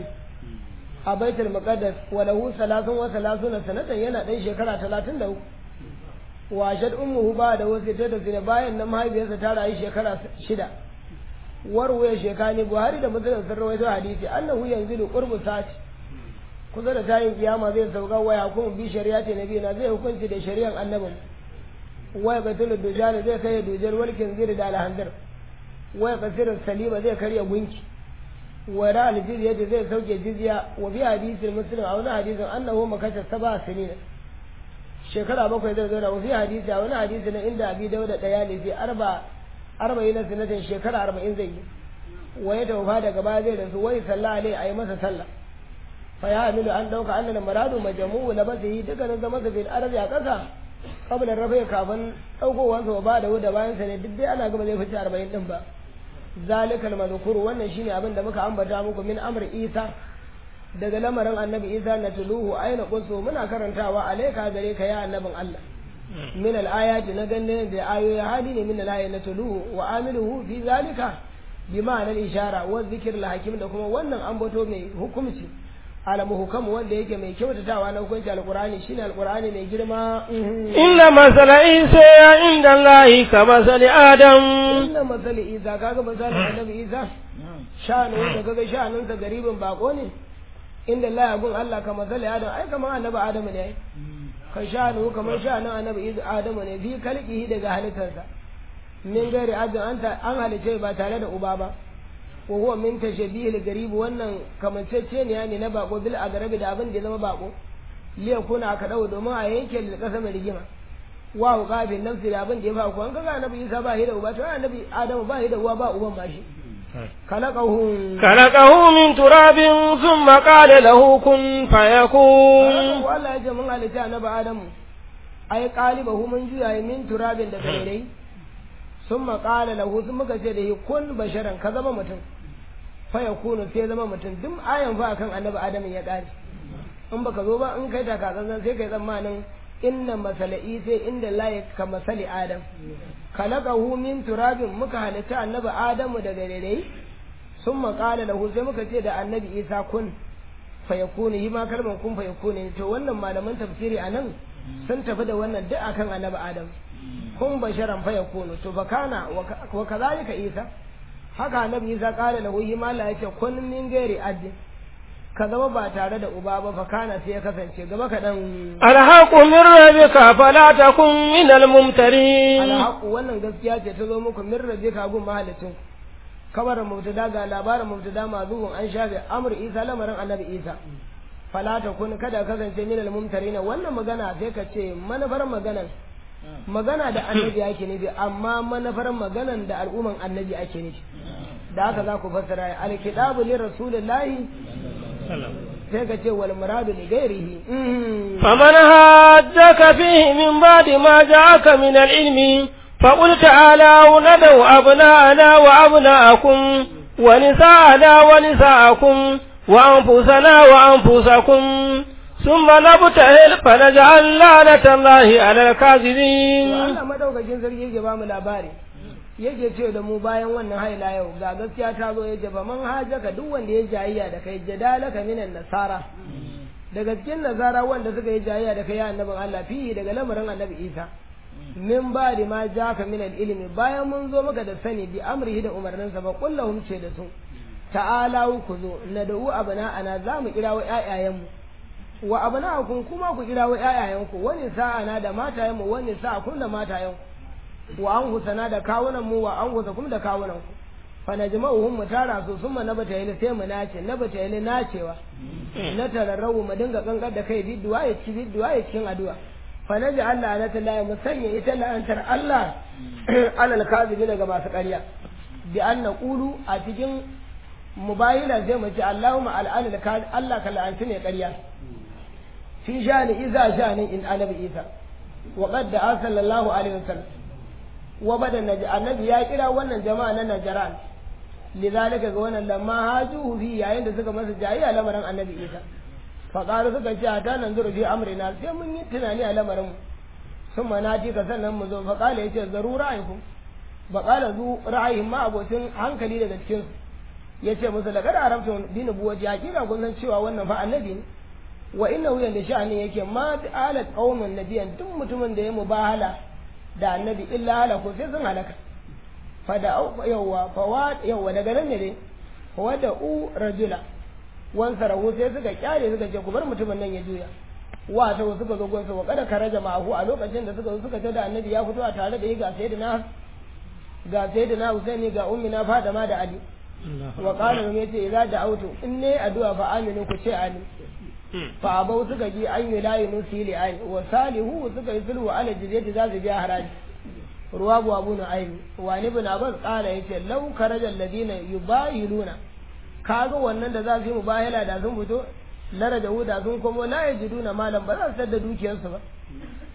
a baitul muqaddas wa lahu salatun wa salasuna sanatan yana dan shekara 33 wa shad ummuhu ba da wasu ta da zina bayan nan mahaifiyarsa ta rayu shekara shida warwaye shekani buhari da muslim sun rawaito hadisi annahu yanzilu qurbu sati kusa da tayin kiyama zai sauka waya kuma bi shari'ati nabiyina zai hukunci da shari'an annabin waya batul dujal zai kai dujal walkin zira da alhanzir waya kasir salima zai karya gunki wara aljizya da zai sauke jizya wa bi hadisin muslim a wani hadisin annahu makata saba sinina shekara bakwai zai zauna wa fi hadisi a wani hadisi na inda abi dauda daya ne fi arba arba'in na sinatin shekara arba'in zai yi wa ya taufa daga baya zai rasu wai sallah alai a yi masa sallah fa ya hamilu an dauka annal maradu majmu'u labasihi dukkanin zama sa bil ardi a kasa kabla rafa kafin daukowansa wa ba da da bayan sa ne duk dai ana gaba zai fice 40 din ba zalikal madhkuru wannan shine abin da muka ambata muku min amr isa daga lamarin annabi isa na tuluhu aina qulsu muna karantawa alaika gare ka ya annabin Allah min al-ayati na ganne da ayoyi hali ne min al-ayati na tuluhu wa amiluhu fi zalika bi ma'anar ishara wa zikir al-hakim da kuma wannan ambato mai hukumci alamu hukamu wanda yake mai kyautatawa na hukunci alqur'ani shine alqur'ani mai girma inna masala isa inda allahi ka masali adam inna masali isa kaga misalin annabi isa shanu da kaga shanun sa garibin bako ne inda Allah gun Allah ka masali adam ai kamar annabi adam ne ai ka shanu kamar shanun annabi adam ne fi kalqihi daga halittarsa min gari ajin an halice ba tare da uba ba wa huwa min tashabihil garib wannan kamancece ne ne na bako bil agarabi da abin da ya zama bako liya kuna aka dawo domin a yanke da kasa mai rigima wa qafin nafsi da abin da ya fa ku an kaga annabi Isa ba shi da uba to annabi Adamu ba shi da uwa ba uban ma shi khalaqahu khalaqahu min turabin thumma qala lahu kun fayakun wallahi ya mun halitta annabi Adamu ai qalibahu mun juya min turabin da dai sun maƙala lahu sun muka ce da yi kun basharan ka zama mutum fa ya kunu sai zama mutum duk ayan fa akan annabi adamin ya ƙare in baka zo ba in kai ta ka zanzan sai kai tsammanin inna masala'i sai inda layi ka masali adam khalaqahu min turabin muka halitta annabi adamu daga rere sun maƙala lahu sai muka ce da annabi isa kun fa ya kunu yi ma kalmar kun fa ya kunu to wannan malaman tafsiri anan sun tafi da wannan duk akan annabi adam kun basharan fa yakunu to bakana wa kadhalika isa haka annabi isa kare lahu yi ma Allah yace kun min gairi ajin ka zama ba tare da uba ba fakana sai ya kasance gaba kaɗan alhaqu min rabbika fala takun min almumtarin alhaqu wannan gaskiya ce ta zo muku min rabbika gun mahalicin kamar mubtada ga labarin mubtada mazuhun an shafe amr isa lamarin annabi isa fala takun kada kasance min almumtarin wannan magana sai ka ce manufar maganan magana da annabi ake nufi amma manufar maganan da al'umman annabi ake nufi da haka za ku fassara alkitabu li rasulillahi sai ka ce wal muradu li ghairihi faman hajjaka fihi min ba'di ma ja'aka min al-ilmi فقل تعالوا ندعو أبناءنا وأبناءكم ونساءنا ونساءكم وأنفسنا وأنفسكم ثم نبتهل فنجعل لعنة الله على الكاذبين Allah madaukakin sarki yake ba mu labari yake ce da mu bayan wannan haila yau ga gaskiya ta zo yace fa man hajaka duk wanda ya jayayya da kai jadalaka minan nasara daga cikin nasara wanda suka yi jayayya da kai ya annabin Allah fi daga lamarin annabi Isa min ba da ma jaka min ilimi bayan mun zo maka da sani bi amrihi da umarninsa ba kullahum ce da su ta'ala ku zo na da'u abana ana za mu kirawo ƴaƴayenmu wa abna'akum kuma ku kirawo ƴaƴayenku wani sa'ana da matayenmu wani sa'akum da matayenku wa an husana da kawunan mu wa an husa kuma da kawunan ku fa najma'uhum mu tara su summa na bata yi sai mu nace na bata yi nacewa na tararrawu mu dinga kankar da kai bidduwa ya ci bidduwa ya cikin addu'a fa naji Allah na ta laye mu sanya ita la'antar Allah alal kazibi daga masu ƙarya bi an naqulu a cikin mubayila zai mu ce Allahumma al'anil Allah ka la'anci ne ƙarya fi shani iza shani in annabi isa wa qad da'a sallallahu alaihi wasallam wa bada naji annabi ya kira wannan jama'a na najran lidhalika ga wannan lamma haju fi yayin da suka masa jayayya lamarin annabi isa fa qalu suka ce ta nan zuru fi amrina sai mun yi tunani a lamarin mu sun manati ka sannan mu zo fa qala yace zaru ra'aykum ba qala zu ra'ayin ma abotin hankali daga cikin su yace musu laqad arabtu bi nubuwati hakika kun san cewa wannan fa annabi ne wa inna wuyan da sha'ani yake ma alat qaumun nabiyan duk mutumin da ya mubahala da annabi illa halaku sai sun halaka fa da yawa fa wa yawa daga nan ne fa wada u rajula wan sarahu sai suka kyale suka ce ku bar mutumin nan ya juya wa ta suka zo gonsa wa kada karaja ma'ahu a lokacin da suka zo suka tada annabi ya fito a tare da yi ga sayyidina ga sayyidina Husaini ga ummina Fatima da Ali wa qala ne yace idza da'awtu in ne addu'a fa aminu ku ce amin fa abau suka ji an yi layi nusi li ayi wa salihu suka yi sulhu ala jizyati za su biya haraji ruwa bu abu na ayi wa ni bin abbas qala yace law karaja alladina yubayiluna kaga wannan da za su yi mubayala da sun fito lara da huda sun komo la yajiduna malam ba za su sadda dukiyarsu ba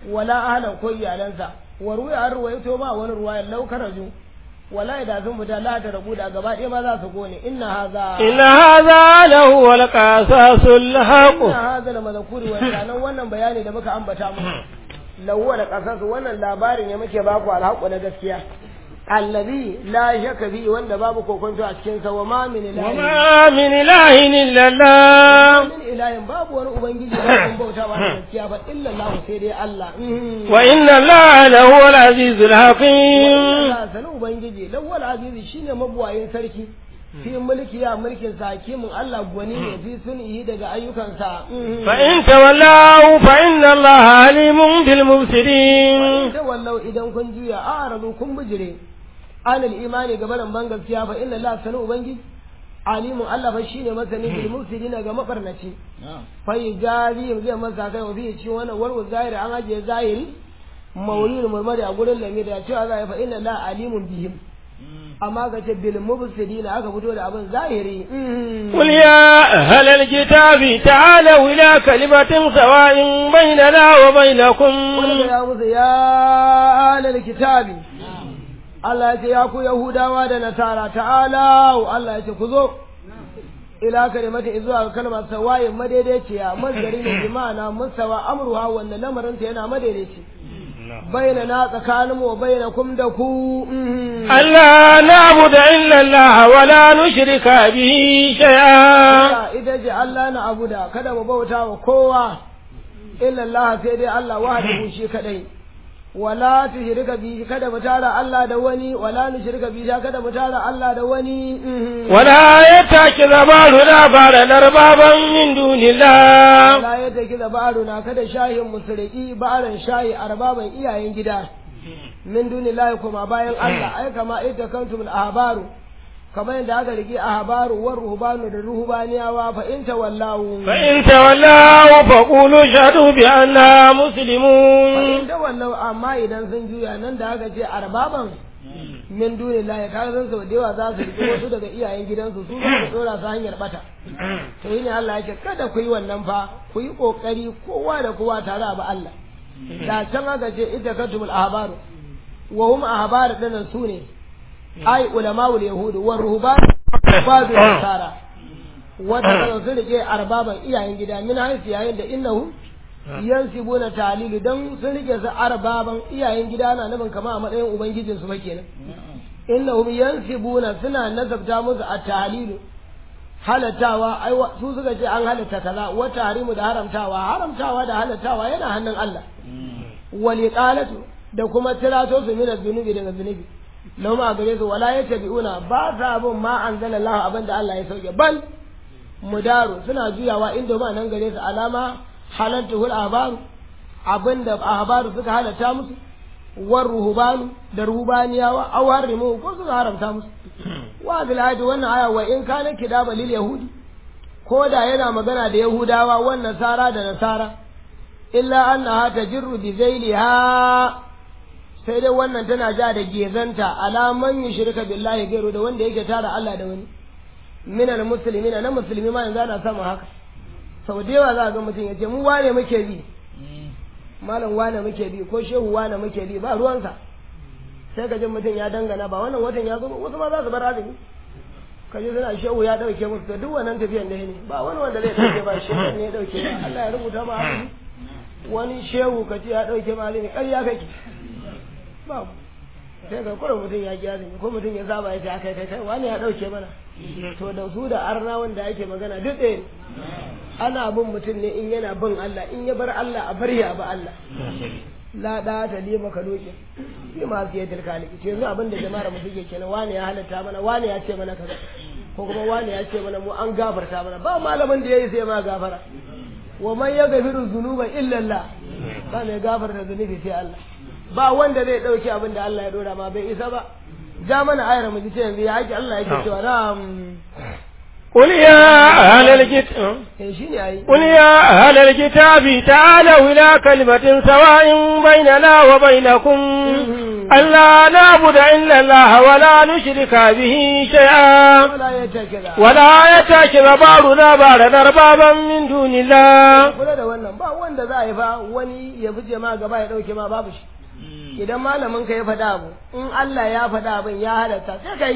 wala ahlan ko iyalansa wa ruwa an ruwaito ba wani ruwaya lau karaju wala da sun fita la ta rabu da gaba ɗaya ma za su gone inna haza إن هذا لهو القصص الحق inna haza la mazkuri wa sanan wannan bayani da muka ambata muku lawwa da qasasu wannan labarin ne muke baku alhaqu na gaskiya allazi la shakka bi wanda babu kokonto a cikin sa wa ma min ilahin وما من إله إلا الله min ilahin babu wani ubangiji da kun bauta ba da gaskiya ba illa Allah sai dai Allah وإن الله لهو العزيز الحكيم Allah sani ubangiji lawwal azizi shine mabuwayin sarki fi mulki ya mulkin sa hakimin Allah gwani ne fi sunihi daga ayyukansa فإن تولوا فإن الله عليم بالمفسدين ta wallau idan kun juya a aradu kun bijire anil imani gabaran ban gaskiya fa inna Allah sani ubangiji alimun Allah fa shine masani bil mufsidina ga mabarnaci fa yajari zai masa kai wa fi ci wannan warwa zahiri an ajiye zahiri maulid murmari a gurin lami da cewa za a fa inna Allah alimun bihim amma ga ce bil mufsidina aka fito da abin zahiri قل يا أهل الكتاب تعالوا إلى كلمة سواء بيننا وبينكم wani ya musu ya alal kitabi Allah ya ce ya ku Yahudawa da Nasara ta'ala Allah ya ce ku zo ila kalimata zuwa ga kalmar sawayin madaidaiciya mazgari ne bi ma'ana musawa amruha wanda lamarin ta yana madaidaici bayyana na tsakanin mu bayyana kum da ku ألا نعبد إلا الله ولا نشرك به شيئا ita ce Allah na abuda kada mu bauta wa kowa illa Allah sai dai Allah wahdahu shi kadai wala tushrika bi kada mu tara Allah da wani wala nushrika bi kada mu tara Allah da wani ولا يتخذ بعضنا بعضا أربابا من دون الله wala ya take da na kada shahin musulki ba'aran shayi arbaban iyayen gida min dunillahi kuma bayan Allah ai kama ita kantum al-ahbaru kamar yadda aka rike ahbaru war ruhbanu da ruhbaniyawa fa in tawallahu فإن تولوا فقولوا اشهدوا بأننا مسلمون in da wallau amma idan sun juya nan da aka ce arbaban min dunillahi ka san sau da yawa za su rike wasu daga iyayen gidansu su za su dora su hanyar bata to yi ne Allah ya ce kada ku yi wannan fa ku yi kokari kowa da kowa tare a ba Allah da can aka ce ita katumul ahbaru wa hum ahbar dinan su ne ai ulama'ul yahudu wa ruhban badu nasara wata kan sun rike arbaban iyayen gida min haifi yayin da innahu yansibuna talilu dan sun rike su arbaban iyayen gida na nufin kama a matsayin ubangijin su kenan innahum yansibuna suna nasabta musu a talilu halatawa ai wa- su suka ce an halatta kaza wa tahrimu da haramtawa haramtawa da halatawa yana hannun Allah wal iqalatu da kuma tirato su min zunubi daga zunubi lau ma gare su wala yattabi'una ba sa bin ma anzalallahu abinda Allah ya sauke bal mudaru suna juyawa inda ma nan gare su alama halattuhul ahbaru abinda ahbaru suka halatta musu war ruhbanu da ruhbaniyawa aw harimu ko suka haramta musu wa bil ayati wannan aya wa in kana kidaba lil yahudi ko da yana magana da yahudawa wan nasara da nasara illa annaha tajirru bi zailiha sai dai wannan tana ja da gezanta alaman yushrika billahi gairu da wanda yake tara Allah da wani minal muslimina na musulmi ma yanzu ana samun haka sau da yawa za a ga mutum ya ce mu wane muke bi malam wane muke bi ko shehu wane muke bi ba ruwansa sai ka ji mutum ya dangana ba wannan watan ya zo ba wasu ma za su bar azumi ka ji suna shehu ya dauke musu to duk wannan tafiyan da ne ba wani wanda zai dauke ba shehu ne ya dauke ba Allah ya rubuta ma azumi wani shehu ka ce ya dauke ma azumi ƙarya kake babu sai ga kurin mutum ya ki azumi ko mutum ya saba ya ce akai kai kai wani ya dauke mana to da su da arna wanda ake magana duk ɗaya ne ana bin mutum ne in yana bin Allah in ya bar Allah a bar ya ba Allah la da ta li maka doke shi ma fiye da kaliki ce yanzu abin da jama'ar mu suke kenan wani ya halatta mana wani ya ce mana kaza ko kuma wani ya ce mana mu an gafarta mana ba malamin da yayi sai ma gafara wa man yaghfiru dhunuba illa Allah ba mai gafarta zunubi sai Allah ba wanda zai dauke abin da Allah ya dora ma bai isa ba ja mana ayar mu ji ce yanzu ya haƙi Allah yake cewa na'am قل يا أهل الكتاب eh shine ayi قل يا أهل الكتاب تعالوا إلى كلمة سواء بيننا وبينكم ألا نعبد إلا الله ولا نشرك به شيئا wala ya take da ولا يتخذ بعضنا بعضا أربابا من دون الله kula da wannan ba wanda za a yi fa wani ya fi ma gaba ya dauke ma babu shi idan malamin ka ya faɗa abu in Allah ya faɗa abin ya halatta sai kai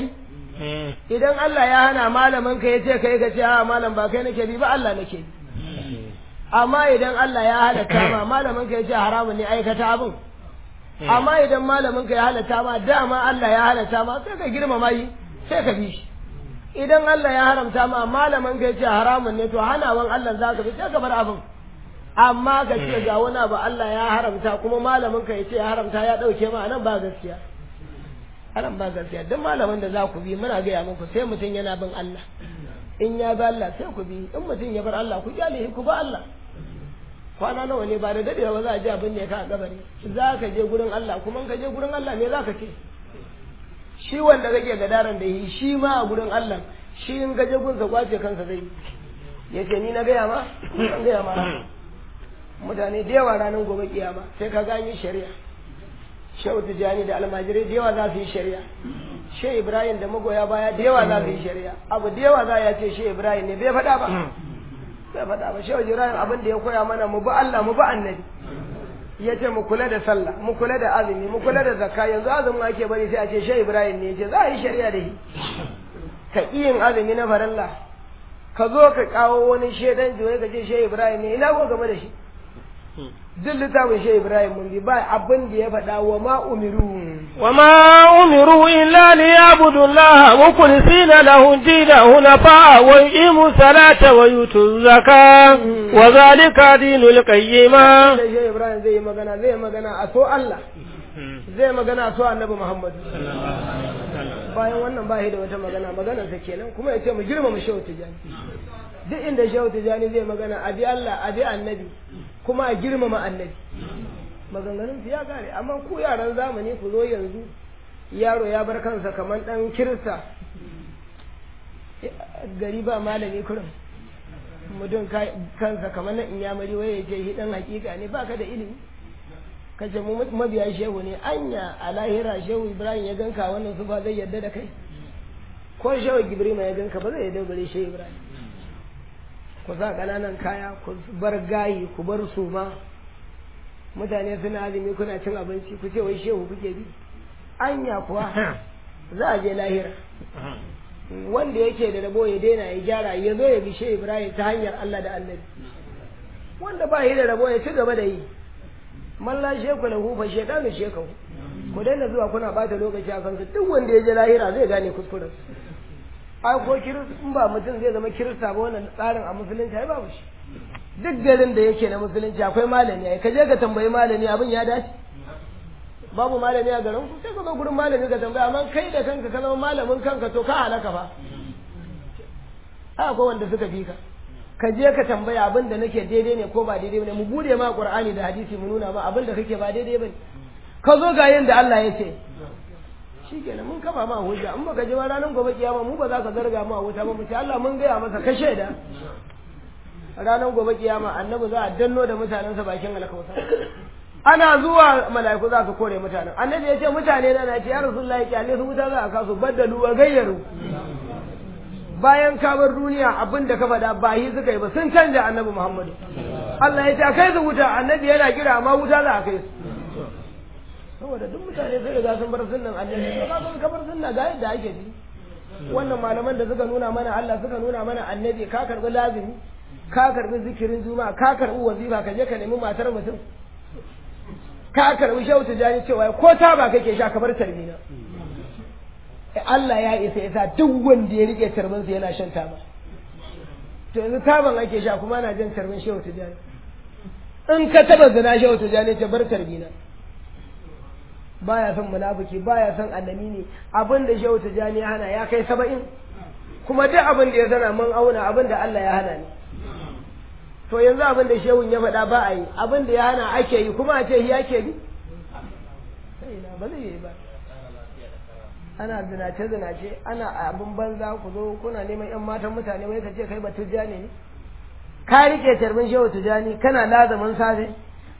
idan Allah ya hana malamin ka ya ce kai ka ce a malam ba kai nake bi ba Allah nake bi amma idan Allah ya halatta ma malamin ka ya ce haramun ne aikata abin amma idan malamin ka ya halatta ma dama Allah ya halatta ma sai ka girmama shi sai ka bi shi idan Allah ya haramta ma malamin ka ya ce haramun ne to hanawan Allah za ka bi sai ka bar abin amma ka ce ga wani abu Allah ya haramta kuma malamin ka ya ce ya haramta ya dauke ma nan ba gaskiya anan ba gaskiya duk malamin da za ku bi muna gaya muku sai mutum yana bin Allah in ya bi Allah sai ku bi in mutum ya bar Allah ku kyale shi ku ba Allah kwana nawa ne ba da dadewa ba za a ji abin ne ka a kabari za ka je gurin Allah kuma in ka je gurin Allah me za ka ce shi wanda kake gadaran da yi shi ma a gurin Allah shi in ka je gunsa kwace kansa zai yi ya ce ni na gaya ma an gaya ma mutane da yawa ranar gobe kiyama sai ka gani shari'a shehu tijjani da almajirai da yawa za su yi shari'a shehu ibrahim da magoya baya da yawa za su yi shari'a abu da yawa za ya ce shehu ibrahim ne bai faɗa ba bai faɗa ba shehu ibrahim abin da ya koya mana mu bi allah mu bi annabi ya ce mu kula da sallah mu kula da azumi mu kula da zakka yanzu azumin ake bari sai a ce shehu ibrahim ne ya ce za a yi shari'a da shi ka ƙi yin azumi na faralla ka zo ka kawo wani shaidan jiwai ka ce shehu ibrahim ne ina ko game da shi duk littafin shehu ibrahim mun bi ba abin da ya faɗa wa ma umiru وما أمروا إلا ليعبدوا الله مخلصين له الدين حنفاء ويقيموا الصلاة ويؤتوا الزكاة وذلك دين القيمة da shehu ibrahim zai yi magana zai yi magana a so allah zai magana a so annabi muhammadu bayan wannan ba shi da wata magana maganarsa kenan kuma ya ce mu girmama shehu tijani duk inda shehu tijani zai magana a bi allah a bi annabi kuma a girmama annabi maganganun su ya kare amma ku yaran zamani ku zo yanzu yaro ya bar kansa kamar dan kirista gari ba malami kurin mutum kansa kamar na inyamari waye ce shi dan hakika ne baka da ilimi kace mu mabiya shehu ne anya a lahira shehu ibrahim ya ganka wannan su ba zai yadda da kai ko shehu gibrima ya ganka ba zai yadda bare shehu ibrahim ku sa ƙananan kaya ku bar gayi ku bar suma mutane suna azumi kuna cin abinci ku ce wai shehu kuke bi anya kuwa za a je lahira wanda yake da rabo ya daina ya gyara ya zo ya bi shehu ibrahim ta hanyar allah da annabi wanda ba shi da rabo ya ci gaba da yi malla sheku lahu fa shaytanu shekahu ku daina zuwa kuna bata lokaci a kansu duk wanda ya je lahira zai gane kuskuren ai ko in ba mutum zai zama kirista ba wannan tsarin a musulunci ai babu shi duk garin da yake na musulunci akwai malami ai ka je ka tambayi malami abin ya dace babu malami a garin ku sai ka zo gurin malami ka tambaya amma kai da kanka ka zama malamin kanka to ka halaka fa ai akwai wanda suka fi ka ka je ka tambaya abin da nake daidai ne ko ba daidai ne mu bude ma qur'ani da hadisi mu nuna ma abin da kake ba daidai bane ka zo ga yanda Allah ya ce shikenan mun kama ma hujja in baka je ba ranar gobe kiyama mu ba za ka zarga mu a wuta ba mu ce Allah mun gaya masa ka shaida ranar gobe kiyama annabi za a danno da mutanensa bakin alkausa ana zuwa mala'iku za su kore mutanen annabi ya ce mutane na ce ya rasulullahi kyale su wuta za a kasu baddalu wa gayyaru bayan ka bar duniya abin da ka faɗa ba yi suka yi ba sun canja annabi muhammadu Allah ya ce a kai su wuta annabi yana kira amma wuta za a kai su saboda duk mutane sai riga sun bar sunnan annabi to ka san kabar sunna ga yadda ake ji wannan malaman da suka nuna mana Allah suka nuna mana annabi ka karbi lazimi ka karbi zikirin juma'a ka karbi wazifa ka je ka nemi matar mutum ka karbi shehu tijani cewa ko ta ba kake sha kamar tarbina Allah ya isa yasa duk wanda ya rike tarbinsa yana shan taba to yanzu taban ake sha kuma ana jin tarbin shehu tijani in ka taba zina shehu tijani ce bar tarbina baya son munafiki baya son annabi ne abin da shehu tijani ya hana ya kai saba'in kuma duk abin da ya sana mun auna abin da Allah ya hana ne to yanzu abin da shehun ya faɗa ba a yi abin da ya hana ake yi kuma a ce ya ke bi sai na ba zai yi ba ana zinace zinace ana abin banza ku zo kuna neman yan matan mutane wai ka ce kai ba tijjani ne ka rike tarbin shehu tijjani kana lazamin safe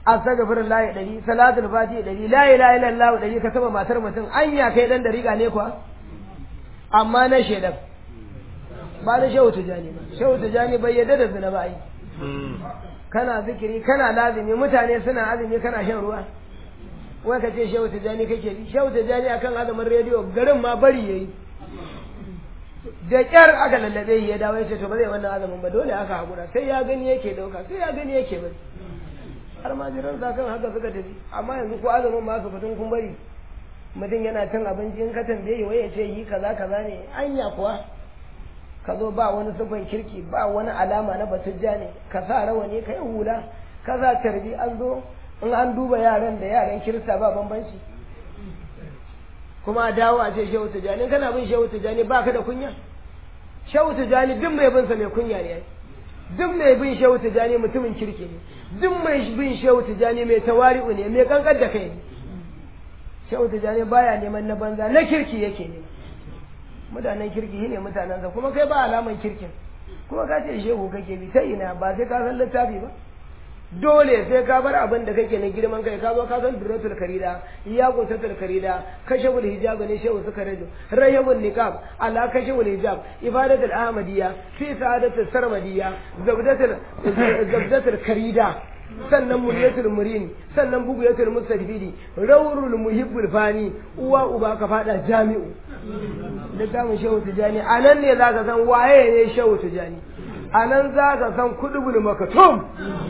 astaghfirullah ɗari salatul fatiha ɗari la ilaha illallah ɗari ka taba matar mutum anya kai dan dariƙa ne kuwa amma na shedan ba na shehu tijani ba shehu tijani bai yadda da zina ba ai kana zikiri kana lazimi mutane suna azumi kana shan ruwa wai ka ce shehu tijani kake bi shehu tijani akan azumin rediyo garin ma bari yayi da kyar aka lallabe ya dawo ya ce to ba zai wannan azumin ba dole aka hakura sai ya gani yake dauka sai ya gani yake bari har ma jiran sa kan haka suka tafi amma yanzu ko azumin ma su fitun kun bari mutum yana cin abinci in ka tambaye wai ya ce yi kaza kaza ne anya kuwa ka zo ba wani sufan kirki ba wani alama na batujja ne ka sa rawani ka yi hula ka sa tarbi an zo in an duba yaran da yaran kirista ba bambanci kuma a dawo a ce shehu tijani kana bin shehu tijani ba ka da kunya shehu tijani duk mai bin sa mai kunya ne duk mai bin shehu tijani mutumin kirki ne duk mai bin shehu tijani mai tawari'u ne mai kankar da kai ne shehu tijani baya neman na banza na kirki yake ne mutanen kirki ne mutanensa kuma kai ba alaman kirkin kuma ka ce shehu kake bi ta ina ba sai ka san littafi ba dole sai ka bar abin da kake na girman kai ka zo ka san duratul karida ya gotatul karida kashaful hijab ne shehu suka rajo rayabul niqab ala kashaful hijab ibadatul ahmadiyya fi sa'adatul sarmadiyya zabdatul zabdatul karida sannan muryatul murin sannan buguyatul mustafidi rawrul muhibbul fani uwa uba ka fada jami'u littafin shehu tijani anan ne zaka san waye ne shehu tijani anan zaka san kudubul makatum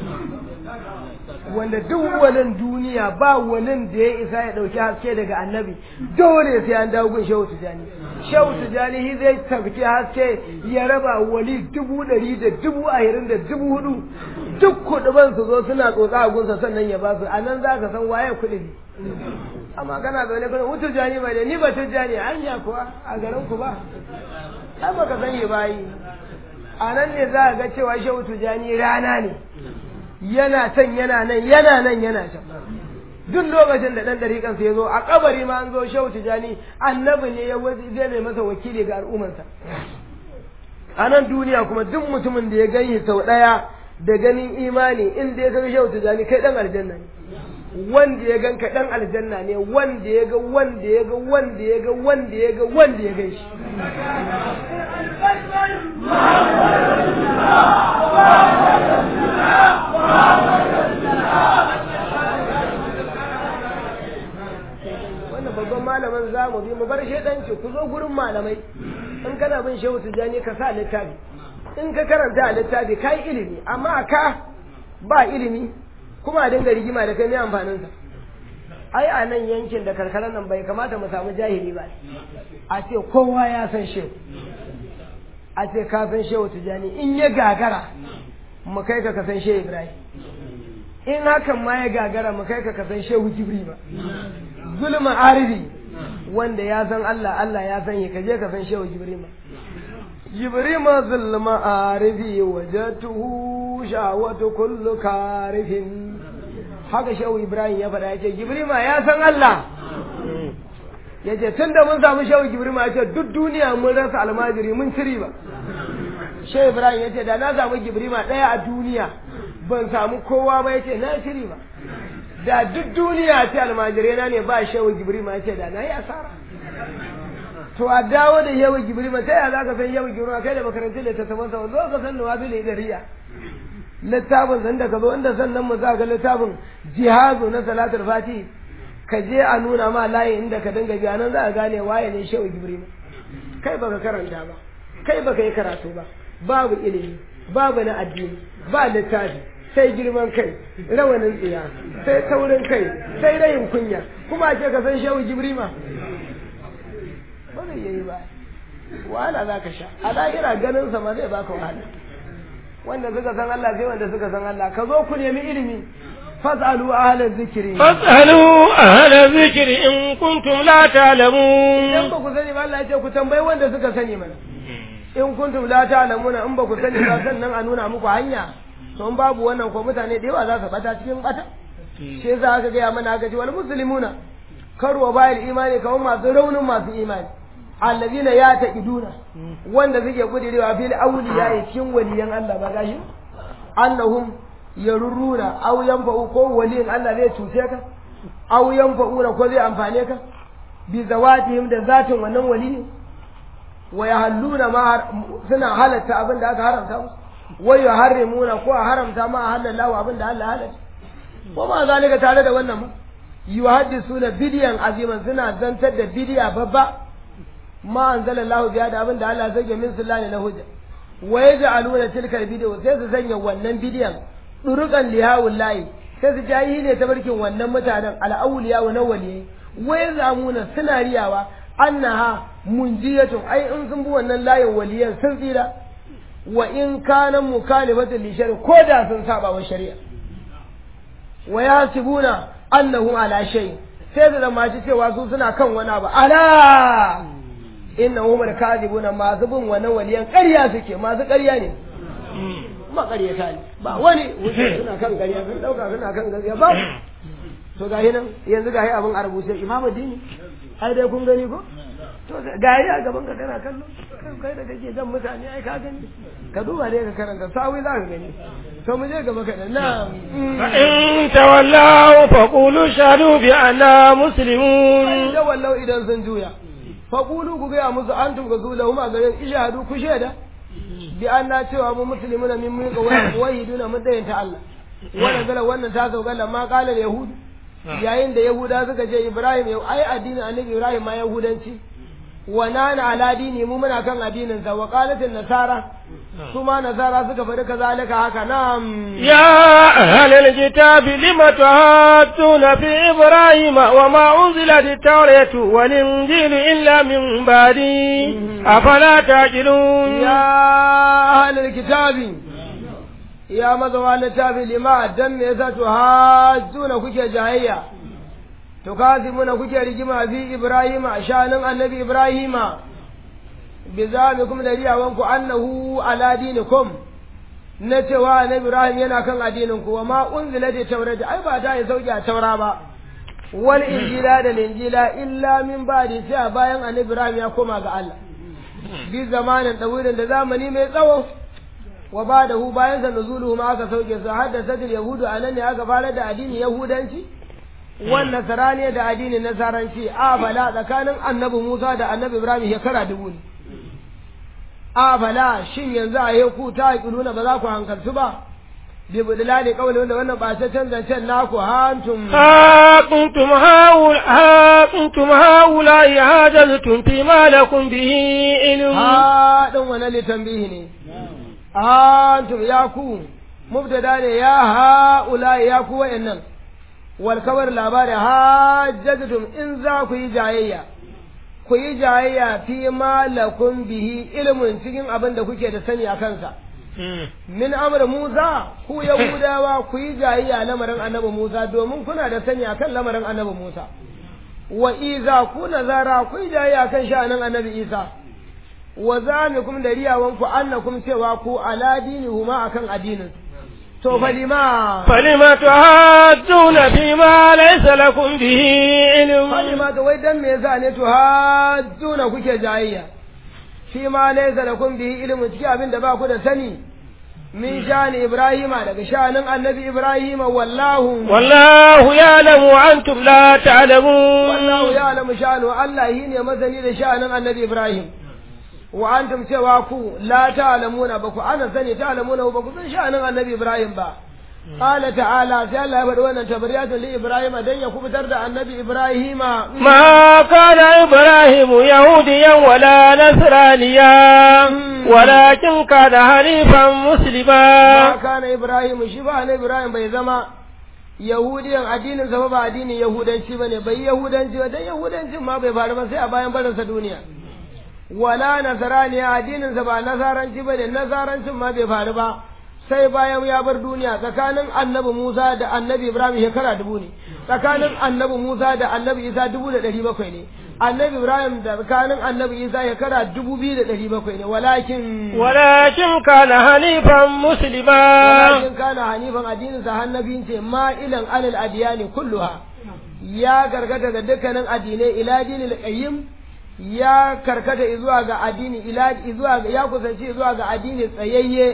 wanda duk walin duniya ba walin da ya isa ya dauki haske daga annabi dole sai an dawo gun shehu tijani shehu tijani shi zai tafki haske ya raba wali dubu ɗari da dubu ahirin da dubu hudu duk kuɗuban su zo suna tsotsa a gunsa sannan ya ba su a nan za ka san waye kuɗi amma kana zaune kuna wutu jani bai da ni ba tujjani hanya kuwa a garin ku ba ai baka sani ba yi a nan ne za a ga cewa shehu tujjani rana ne yana can yana nan yana nan yana can duk lokacin da ɗan ɗariƙansa ya zo a kabari ma an zo shehu tijani annabi ne ya zai mai masa wakili ga al'ummarsa a nan duniya kuma duk mutumin da ya gani sau ɗaya da ganin imani in da ya ga shehu tijani kai ɗan aljanna ne wanda ya gan ka ɗan aljanna ne wanda ya ga wanda ya ga wanda ya ga wanda ya ga wanda ya gan shi wannan babban malamin za mu bi mu bar shaidanci ku zo gurin malamai in kana bin shehu tijani ka sa littafi in ka karanta a littafi ka yi ilimi amma ka ba ilimi kuma a dinga rigima da kai mai amfaninsa ai a nan yankin da karkarar nan bai kamata mu samu jahili ba a ce kowa ya san shehu a ce ka san shehu tijani in ya gagara mu kai ka san shehu ibrahim in hakan ma ya gagara mu kai ka san shehu jibri ba zulma arifi wanda ya san Allah Allah ya san ka je ka san shehu jibrima jibrima zulma arifi wajatuhu shawatu kullu karifin haka shehu ibrahim ya faɗa yace jibrima ya san Allah yace tunda mun samu shehu jibrima yace duk duniya mun rasa almajiri mun ciri ba shehu ibrahim yace da na samu jibrima ɗaya a duniya ban samu kowa ba yace na ciri ba da duk duniya ce almajirai na ne ba shehu jibrima ya ce da na yi asara to a dawo da yawan jibrima ta yaya za ka san yawan jibrima kai da makarantar da ta saman sa zo ka san nawa bil idariya littafin san da ka zo inda sannan mu za ga littafin jihazu na salatul fati ka je a nuna ma layi inda ka dinga biya nan za a gane waye ne shehu jibrima kai baka karanta ba kai baka yi karatu ba babu ilimi babu na addini ba littafi sai girman kai rawanin tsiya sai taurin kai sai rayin kunya kuma ce ka san shehu jibrima ba zai yi ba wahala za ka sha a lahira ganin sa ma zai baka wahala wanda suka san Allah sai wanda suka san Allah ka zo ku nemi ilimi fas'alu ahla zikri fas'alu ahla zikri in kuntum la ta'lamun idan ba ku sani ba Allah ya ce ku tambayi wanda suka sani mana in kuntum la ta'lamuna in ba ku sani ba sannan a nuna muku hanya to in babu wannan ko mutane da yawa za su bata cikin bata shi yasa aka gaya mana aka ce wal muslimuna karwa bayil imani kamar masu raunin masu imani allazina ya taqiduna wanda suke kudirewa fil awliya cikin waliyan Allah ba gashi annahum ya rurruna aw yanfa'u ko waliyin Allah zai cuce ka aw yanfa'una ko zai amfane ka bi zawatihim da zatin wannan waliyin wa yahalluna ma suna halatta abin da aka haramta musu wa yuharrimuna ko a haramta ma a halallahu abin da Allah halatta ko ma zalika tare da wannan ma yuhaddisuna bidiyan aziman suna zantar da bidiya babba ma anzalallahu biya da abin da Allah zage min sullani na hujja wa yaj'aluna tilkal bidiyo sai su sanya wannan bidiyan durukan lihawul layi sai su jayi ne ta barkin wannan mutanen al'auliya wa nawali wai zamuna suna riyawa annaha munjiyatun ai in sun bi wannan layin waliyan sun tsira wa in kana mukalifatun li shari'a ko da sun saba wa shari'a wa yasibuna annahu ala shay sai da zamaci cewa su suna kan wani abu ala innahum al-kadhibuna masu bin wannan waliyan ƙarya suke masu ƙarya ne maƙaryata ne ba wani wuce suna kan ƙarya sun dauka suna kan gaskiya ba to gahi nan yanzu gahi abin a rubuce imamu dini ai dai kun gani ko to gahi a gaban ka kana kallo kai da kake jan mutane ai ka gani ka duba ne ka karanta sawi za ka gani to mu je gaba kaɗan na in tawallaw faqulu shahadu bi anna muslimun da wallau idan sun juya faqulu ku ga musu antum ga zula huma garin ishadu ku sheda bi anna cewa mu muslimuna min mun ga wahiduna mun dayanta Allah wannan gala wannan ta zo gala ma qala yahud yayin da yahuda suka ce ibrahim yau ai addinin annabi ibrahim ma yahudanci wa nana ala dini mu muna kan addinin sa wa qalatin nasara kuma nasara suka faɗi kazalika haka nam ya ahlal kitabi lima tuhattuna fi ibrahim wa ma unzilat at-tauratu wal injil illa min ba'di afala taqilun ya ahlal kitabi ya mazawa littafi lima dan me yasa tuhajjuna kuke jahayya tukazimuna kuke rigima fi ibrahima shanin annabi ibrahima bi zamikum da riyawanku annahu ala dinikum na cewa annabi ibrahim yana kan addinin ku wa ma unzila da taurata ai ba ta yi sauki a taura ba wal injila da injila illa min ba'di sai bayan annabi ibrahim ya koma ga Allah bi zamanin dawirin da zamani mai tsawo wa ba da hu bayan sa nuzuluhu ma aka sauke su haddasa yahudu anan ne aka fara da addinin yahudanci wan nasarani da addinin nasaranci a bala tsakanin annabi Musa da annabi Ibrahim shekara dubu ne a bala shin yanzu a yeku ta aqiluna ba za ku hankaltu ba bi budlali qawli wanda wannan ba ta canza can naku hantum ha kuntum haul ha kuntum haula hajaztum fi ma lakum bihi ilm ha dan wannan litambihi ne antum ya ku mubtada ne ya haula ya ku wa'annan wal kabar labari hajjatum in za ku yi jayayya ku yi jayayya fi ma lakum bihi ilmun cikin abin da kuke da sani a kansa min amr Musa ku Yahudawa ku yi jayayya lamarin annabi Musa domin kuna da sani akan lamarin annabi Musa wa iza ku nazara ku yi jayayya kan sha'anin annabi Isa wa zamikum da riyawanku annakum cewa ku ala dinihuma akan addinin to falima falima tuhajjuna fi ma laysa lakum bihi ilm falima to wai dan me yasa ne tuhajjuna kuke jayayya fi ma laysa lakum bihi ilm cikin abin da ba ku da sani min shani ibrahima daga shanin annabi ibrahima wallahu wallahu ya'lamu wa antum la ta'lamun wallahu ya'lamu shanu Allah ne mazani da shanin annabi ibrahim wa antum cewa ku la ta'lamuna ba ku ana sani ta'lamuna ba ku san sha'anin annabi Ibrahim ba qala ta'ala sai Allah ya faɗi wannan tabariyatun li Ibrahim dan ya kubutar da annabi Ibrahim ma kana Ibrahim yahudiyan wala nasraniya walakin kana hanifan muslima ma kana Ibrahim shi ba annabi Ibrahim bai zama yahudiyan addinin sa ba addinin yahudanci bane bai yahudanci ba dan yahudancin ma bai faru ba sai a bayan barinsa duniya wala nasaraniya addininsa ba nasaranci ba ne nasarancin ma bai faru ba sai bayan ya bar duniya tsakanin annabi Musa da annabi Ibrahim shekara dubu ne tsakanin annabi Musa da annabi Isa dubu da ɗari bakwai ne annabi Ibrahim da tsakanin annabi Isa shekara dubu biyu da ɗari bakwai ne walakin walakin kana hanifan muslima walakin kana hanifan addininsa hannabin ce ma'ilan alal adiyani kulluha ya gargata ga dukkanin addinai ila dinil qayyim ya karkata zuwa ga addini ila zuwa ga ya kusanci zuwa ga addini tsayayye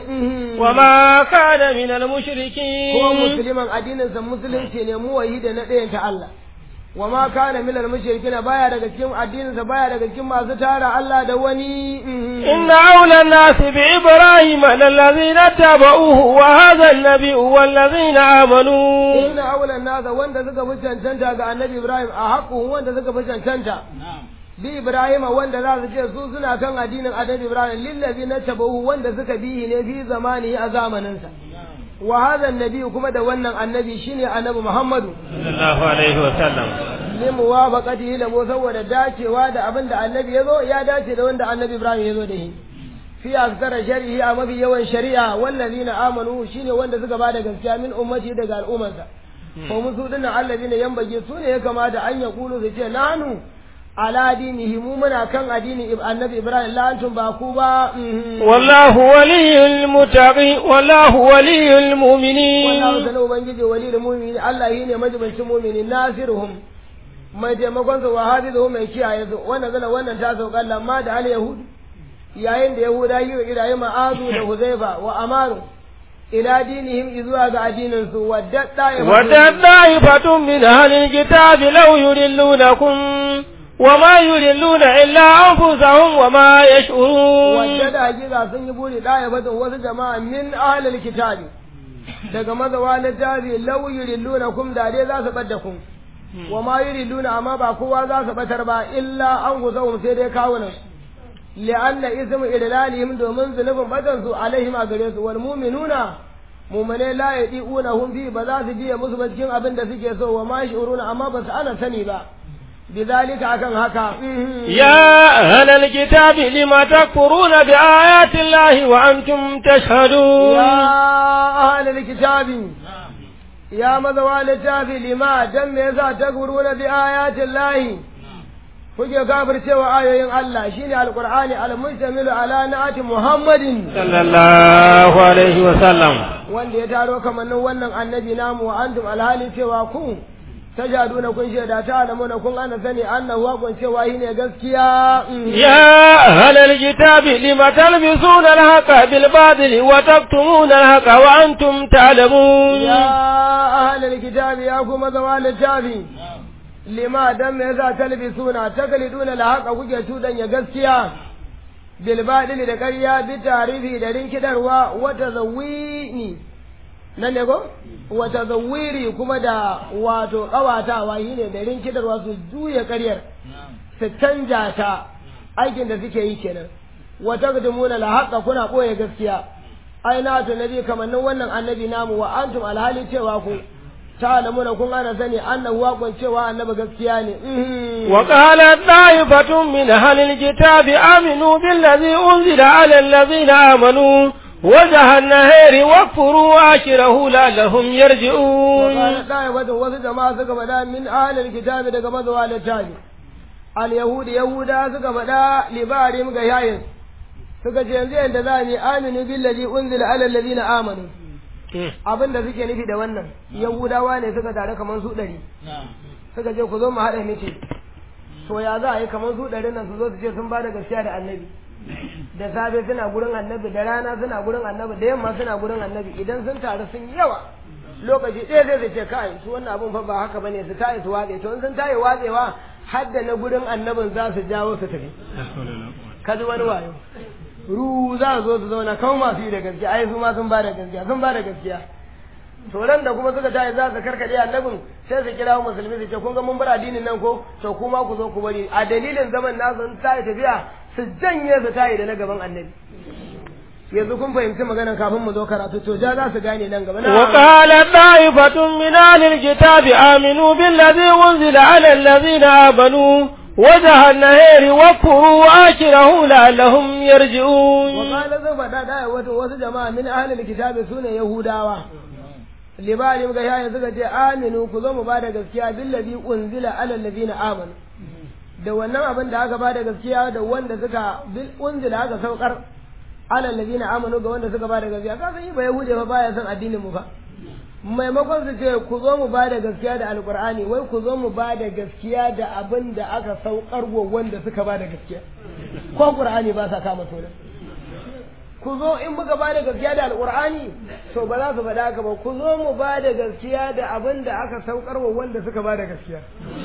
وما كان من ko المشركين musulman addinin sa musulunci ne mu wahida na ɗayan ta Allah wa ma kana minal mushrikina baya daga cikin addinin sa baya daga cikin masu tara Allah da wani إن أولى الناس بإبراهيم للذين اتبعوه وهذا النبي والذين آمنوا inna awlan nasa wanda suka fi cancanta ga annabi Ibrahim a haƙu wanda suka fi cancanta bi Ibrahim wanda za su ce su suna kan addinin annabi Ibrahim lillazi na tabahu wanda suka bi ne fi zamani a zamaninsa wa hadha annabi kuma da wannan annabi shine annabi Muhammadu صلى الله عليه وسلم li muwafaqatihi lahu saboda dacewa da abin da annabi ya zo ya dace da wanda annabi Ibrahim ya zo da shi fi aksara shari'i a mafi yawan shari'a wallazina amanu shine wanda suka bada gaskiya min ummati daga al'ummarsa ko musu dinnan allazina yambage su ne ya kamata an ya kulu su ce nanu ala dinihi mu muna kan addini annabi Ibrahim la antum ba ku ba mhm. والله ولي المتقين والله ولي wallahu المؤمنين sana ubangiji wali da mu'mini Allah yi ne majibancin mu'mini nasiruhum mai taimakon su wa hafizuhum mai kiyaye su wannan zana wannan ta sauka lamma da al yahud yayin da yahuda yi wa irayi ma'azu da huzaifa wa amaru ila dinihim izuwa ga addinin su wadda ya ودت طائفة من أهل الكتاب لو يضلونكم وما يضلون إلا أنفسهم وما يشعرون wadda da hakika sun yi buri ɗaya fatan wasu jama'a min ahlil kitabi daga mazawa littafi law yurillunakum da dai za su ɓadda kun wa ma yuriduna amma ba kowa za su batar ba illa an guzahum sai dai kawunan li'anna ismu idlalihim domin zunubin batan su alaihim a gare su wal mu'minuna mu'mine la yadi'una hum bi ba za su biya musu ba cikin abin da suke so wa ma shuruna amma ba su ana sani ba bizalika akan haka يا أهل الكتاب لما تكفرون بآيات الله وأنتم تشهدون ya ahlul kitabi ya mazawa littafi lima dan me yasa takfuruna bi ayatin lahi kuke kafircewa ayoyin Allah shine alqur'ani almustamilu ala na'ati muhammadin صلى الله عليه وسلم wanda ya taro kamannin wannan annabi namu wa antum alhali cewa ku tajaduna kun shaida ta alamuna kun ana sani annahu hakun cewa shine gaskiya يا أهل الكتاب لم تلبسون الحق بالباطل وتكتمون الحق وأنتم تعلمون ya ahlul kitabi ya kuma zama littafi lima dan me yasa talbisuna takliduna la haqa kuke tudanya gaskiya bil badil da ƙarya bi tarihi da rinkidarwa wa tazawini nan ne go wa tazawiri kuma da wato kawatawa shine da rinkidarwa su juya ƙaryar su canja ta aikin da suke yi kenan wa taqdimuna la haqa kuna boye gaskiya ai na to nabi kamannin wannan annabi namu wa antum alhali cewa ku ta'lamuna kun ana sani annahu waqon cewa annabi gaskiya ne وقالت طائفة من أهل الكتاب آمنوا بالذي أنزل على الذين آمنوا وجه النهار واكفروا آخره لعلهم يرجعون وقال طائفة wasu jama'a suka faɗa min ahlil kitabi daga mazuwa littafi al yahudi yahuda suka faɗa libarim ga yayin suka ce yanzu yanda za mu aminu billazi unzila ala allazina amanu abin da suke nufi da wannan yahudawa ne suka tare kamar su ɗari suka ce ku zo mu haɗa miki to ya za a yi kamar su ɗari nan su zo su ce sun ba da gaskiya da annabi da safe suna gurin annabi da rana suna gurin annabi da yamma suna gurin annabi idan sun taru sun yi yawa lokaci ɗaya zai ce kai su wannan abun fa ba haka bane su tayi su watse to in sun tayi watsewa har da na gurin annabin za su jawo su tafi ka ji wani wayo ru za su zo su zauna kawai masu yi da gaskiya ai su ma sun ba da gaskiya sun ba da gaskiya to ran da kuma suka tayi za su karkade annabin sai su kira musulmi su ce kun ga mun bar addinin nan ko to kuma ku zo ku bari a dalilin zaman nasu sun tayi tafiya su janye su tayi da na gaban annabi yanzu kun fahimci magana kafin mu zo karatu to ja za su gane nan gaba na وقال طائفة من أهل الكتاب آمنوا بالذي أنزل على الذين آمنوا وجه النهار واكفروا آخره لعلهم يرجعون وقال zan faɗa da wato wasu jama'a min ahlil kitabi sune yahudawa libani muka yayin suka ce aminu ku zo mu ba da gaskiya billazi unzila ala allazina amanu da wannan abin da aka ba da gaskiya da wanda suka bil unzila aka saukar ala allazina amanu ga wanda suka ba da gaskiya ka san yi ba yahude fa baya son addinin mu fa maimakon su ce ku zo mu ba da gaskiya da alkur'ani wai ku zo mu ba da gaskiya da abin da aka saukar wa wanda suka ba da gaskiya ko qur'ani ba sa kama sunan ku zo in muka ba da gaskiya da alkur'ani to ba za su faɗa haka ba ku zo mu ba da gaskiya da abin da aka saukar wa wanda suka ba da gaskiya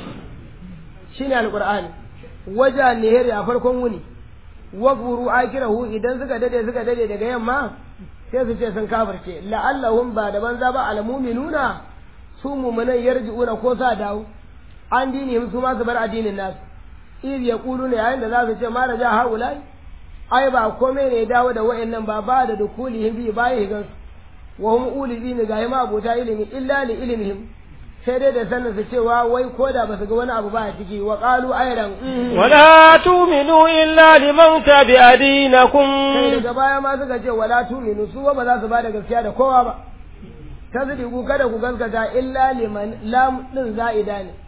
shine alkur'ani waja nihiri a farkon wuni wakfuru akirahu idan suka dade suka dade daga yamma sai su ce sun kafirce la'allahum ba da banza ba almu'minuna su mu'minan yarji'una ko sa dawo an dinihim su ma su bar addinin nasu iz yaquluna yayin da za su ce ma raja haulai ai ba komai ne dawo da wayannan ba ba da dukulihim bi bayi gan wa hum ulizina ga ma abota ilimi illa li ilmihim sai dai da sanin su cewa wai ko da ba su ga wani abu ba a ciki wa qalu ayran ولا تؤمنوا إلا لمن تبع دينكم kai daga baya ma suka ce wala tuminu su ba za su ba da gaskiya da kowa ba tasdiqu kada ku gaskata illa liman lam din za'ida ne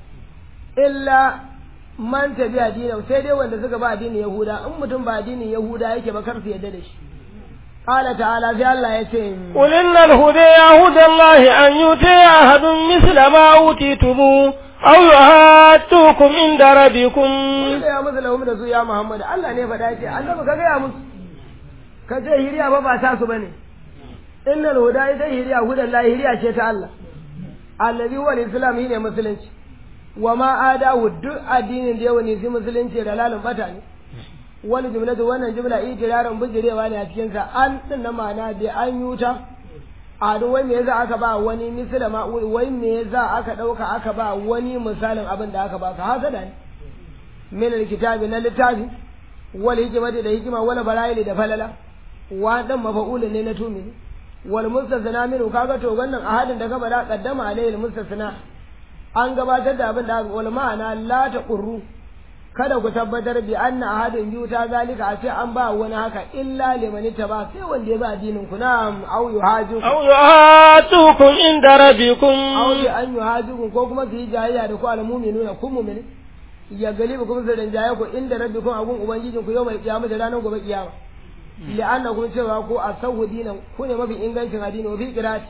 illa man tabi addinin sai dai wanda suka ba addinin yahuda in mutum ba addinin yahuda yake ba kar su yadda da shi qala ta'ala sai Allah ya ce قل إن الهدى هدى الله أن يؤتي أحد مثل ما أوتيتم أو يهاتوكم عند ربكم da ya musu lahum da su ya Muhammad Allah ne faɗa ce annabi ka gaya musu ka ce hiriya ba ba ta su bane innal huda ita hiriya hudan la hiriya ce ta Allah allazi huwa al-islam shine musulunci wa ma adahu duk addinin da yawa ne sai musulunci da lalun bata ne wani jumlatu wannan jumla itirarin bijirewa ne a cikin sa an din na ma'ana da an yuta a duk wai me yasa aka ba wani misala ma wai me yasa aka dauka aka ba wani misalin abin da aka ba ka hasada ne min alkitabi na littafi wal hikmati da hikima wal bara'ili da falala wa dan mafa'ul ne na tumi wal mustasna minhu kaga to wannan ahadin da gaba da qaddama alayhi mustasna an gabatar da abin da wal ma'ana la taqurru kada ku tabbatar bi anna ahadin biyu ta zalika a ce an ba wani haka illa liman ba sai wanda ya ba addinin ku na'am au yuhaju أو يهاتوكم عند ربكم au bi an yuhaju ko kuma su yi jayayya da ku al mu'minuna kun mu'mini ya galibu kuma su rinjaye ku inda rabbikum agun ubangijin ku yau mai kiyama da ranar gobe kiyama li'annakum cewa ko asahu dinan ku ne mafi ingancin addini wa fi qira'ati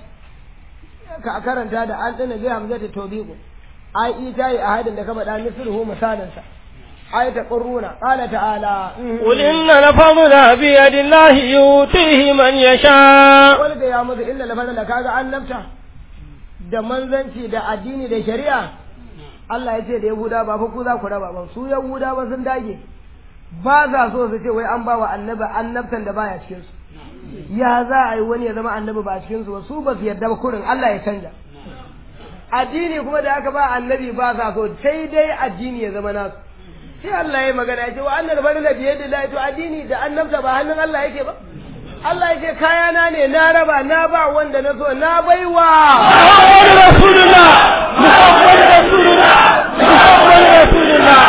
ka karanta da an dana bi hamzata tawbiqu ai ita yi ahadin da ka faɗa misruhu misalansa ai ta qurruna qala ta'ala قل إن الفضل بيد الله يؤتيه من يشاء wal ga ya musu illa lafana da kaga annabta da manzanci da addini da shari'a Allah ya ce da Yahuda ba fa ku za ku raba ba su Yahuda ba sun dage ba za so su ce wai an ba wa annabi annabtan da baya cikin su ya za a yi wani ya zama annabi ba cikin su ba su ba su yarda ba kurin Allah ya canja addini kuma da aka ba annabi ba sa so sai dai addini ya zama nasu sai Allah ya magana ya ce wa annal farila bi yadi to addini da annabta ba hannun Allah yake ba Allah ya ce kayana ne na raba na ba wanda na so na baiwa محمد رسول الله محمد رسول الله محمد رسول الله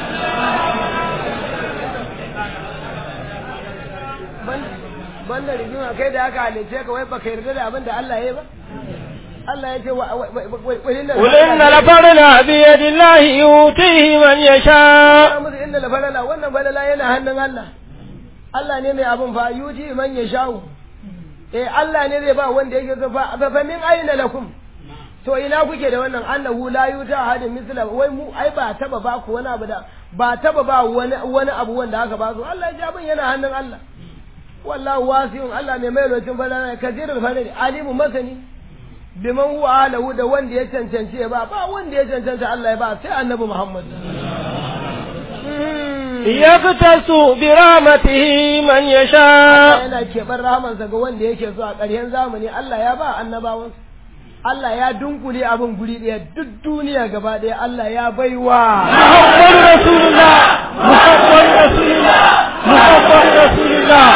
banda rigima kai da aka halice ka wai baka yarda da abin da Allah ya yi ba Allah ya ce wa قل إن الفضل بيد الله يؤتيه من يشاء musu inda la falala wannan falala yana hannun Allah Allah ne mai abin fa yuji man ya sha'u eh Allah ne zai ba wanda yake so fa fa min aina lakum to ina kuke da wannan annahu la yuta hadin misla wai mu ai ba taba ba ku wani abu da ba taba ba wani wani abu wanda aka ba su Allah ya ji abin yana hannun Allah wallahu wasi'un Allah mai mai lokacin falala kasirul falali alimu masani biman huwa alahu da wanda ya cancanci ya ba ba wanda ya cancanta Allah ya ba sai annabi Muhammad يختص برحمته من يشاء yana keɓar rahamansa ga wanda yake so a ƙarshen zamani Allah ya ba annabawan Allah ya dunkule abin guri ɗaya duk duniya gaba ɗaya Allah ya baiwa محمد رسول الله محمد رسول الله محمد رسول الله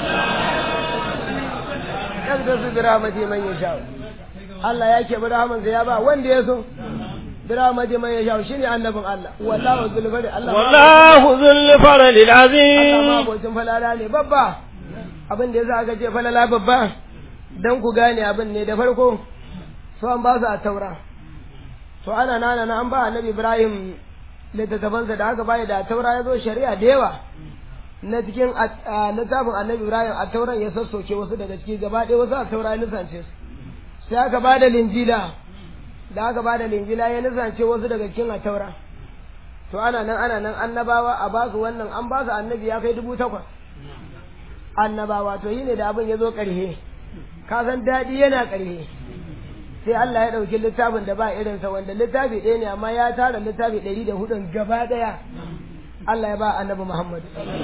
yan da su biramati man ya sha Allah ya keɓi rahamansa ya ba wanda ya so biramati man ya sha shine annabin Allah wallahu zulfari Allah ma- والله ذو الفضل Allah ma العظيم abocin falala ne babba abin da yasa aka ce falala babba dan ku gane abin ne da farko so an ba su a taura to ana nana na an ba annabi Ibrahim littattafansa da aka bayar da taura ya zo shari'a da yawa na cikin a- a littafin annabi Ibrahim a tauran ya sassoke wasu daga ciki gaba ɗaya wasu a taura ya nisance su sai aka ba da linjila da aka ba da linjila ya nisance wasu daga cikin ataura to ana nan ana nan annabawa a ba su wannan an ba su annabi ya kai dubu takwas annabawa to yi ne da abin ya zo ƙarhe ka san daɗi yana ƙarhe sai Allah ya ɗauki littafin da ba irinsa wanda littafi ɗaya ne amma ya tara littafi ɗari da hudun gaba ɗaya Allah ya ba annabi Muhammad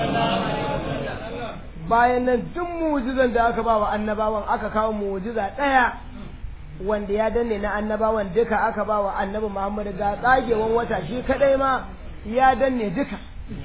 bayan nan duk mu'jizan da aka ba wa annabawan aka kawo mu'jiza ɗaya wanda ya danne na annabawan duka aka ba wa annabi Muhammad ga tsagewan wata shi kadai ma ya danne duka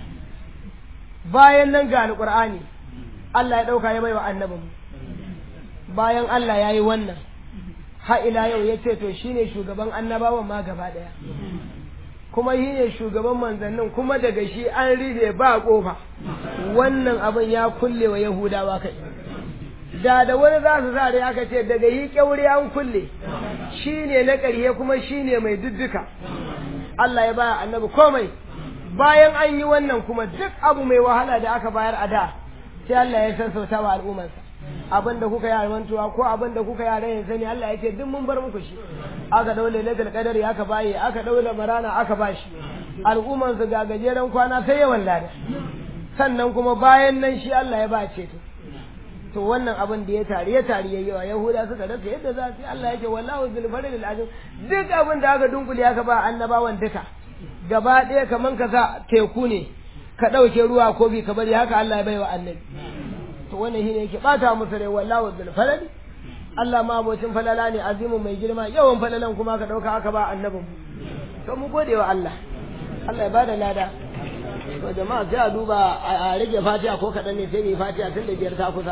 bayan nan ga alqur'ani Allah ya dauka ya bai wa annabin bayan Allah ya yi wannan ha ila yau ya ce to shine shugaban annabawan ma gaba daya kuma shi ne shugaban manzannin kuma daga shi an rufe ba kofa wannan abin ya kulle wa yahudawa kai da da wani za su sa da aka ce daga yi kyauri an kulle shi ne na ƙarye kuma shi ne mai dudduka Allah ya baya annabi komai bayan an yi wannan kuma duk abu mai wahala da aka bayar a da sai Allah ya sassauta wa al'ummarsa abin da kuka yi mantuwa ko abin da kuka yi rayin sani Allah ya ce duk mun bar muku shi aka daule lailatul qadari aka baye aka daule marana aka bashi al'ummarsa ga gajeren kwana sai yawan lada sannan kuma bayan nan shi Allah ya ba ceto to wannan abin da ya tari ya tari yayi wa yahuda suka rasa yadda za su Allah yake wallahu zul fadlil azim duk abin da aka dunkule aka ba annabawan duka gaba ɗaya kaman ka sa teku ne ka ɗauke ruwa ko bi ka bari haka Allah ya bai wa annabi to wannan shine yake bata musu rai wallahu zul fadl Allah ma abocin falala ne azimu mai girma yawan falalan kuma ka ɗauka aka ba annabin to mu gode wa Allah Allah ya bada lada to jama'a sai a duba a rage fatiha ko kaɗan ne sai mu yi fatiha tun da biyar ta kusa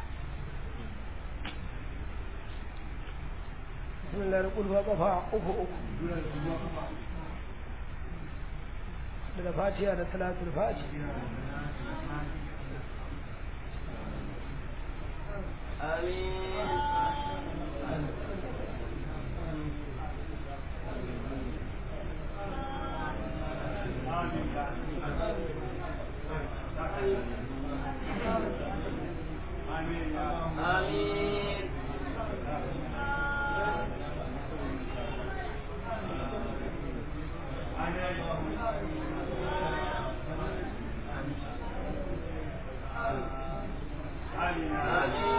بسم الله نقول وقفا أكو أكو daga fatiha da salatul fatiha Amin. Amin.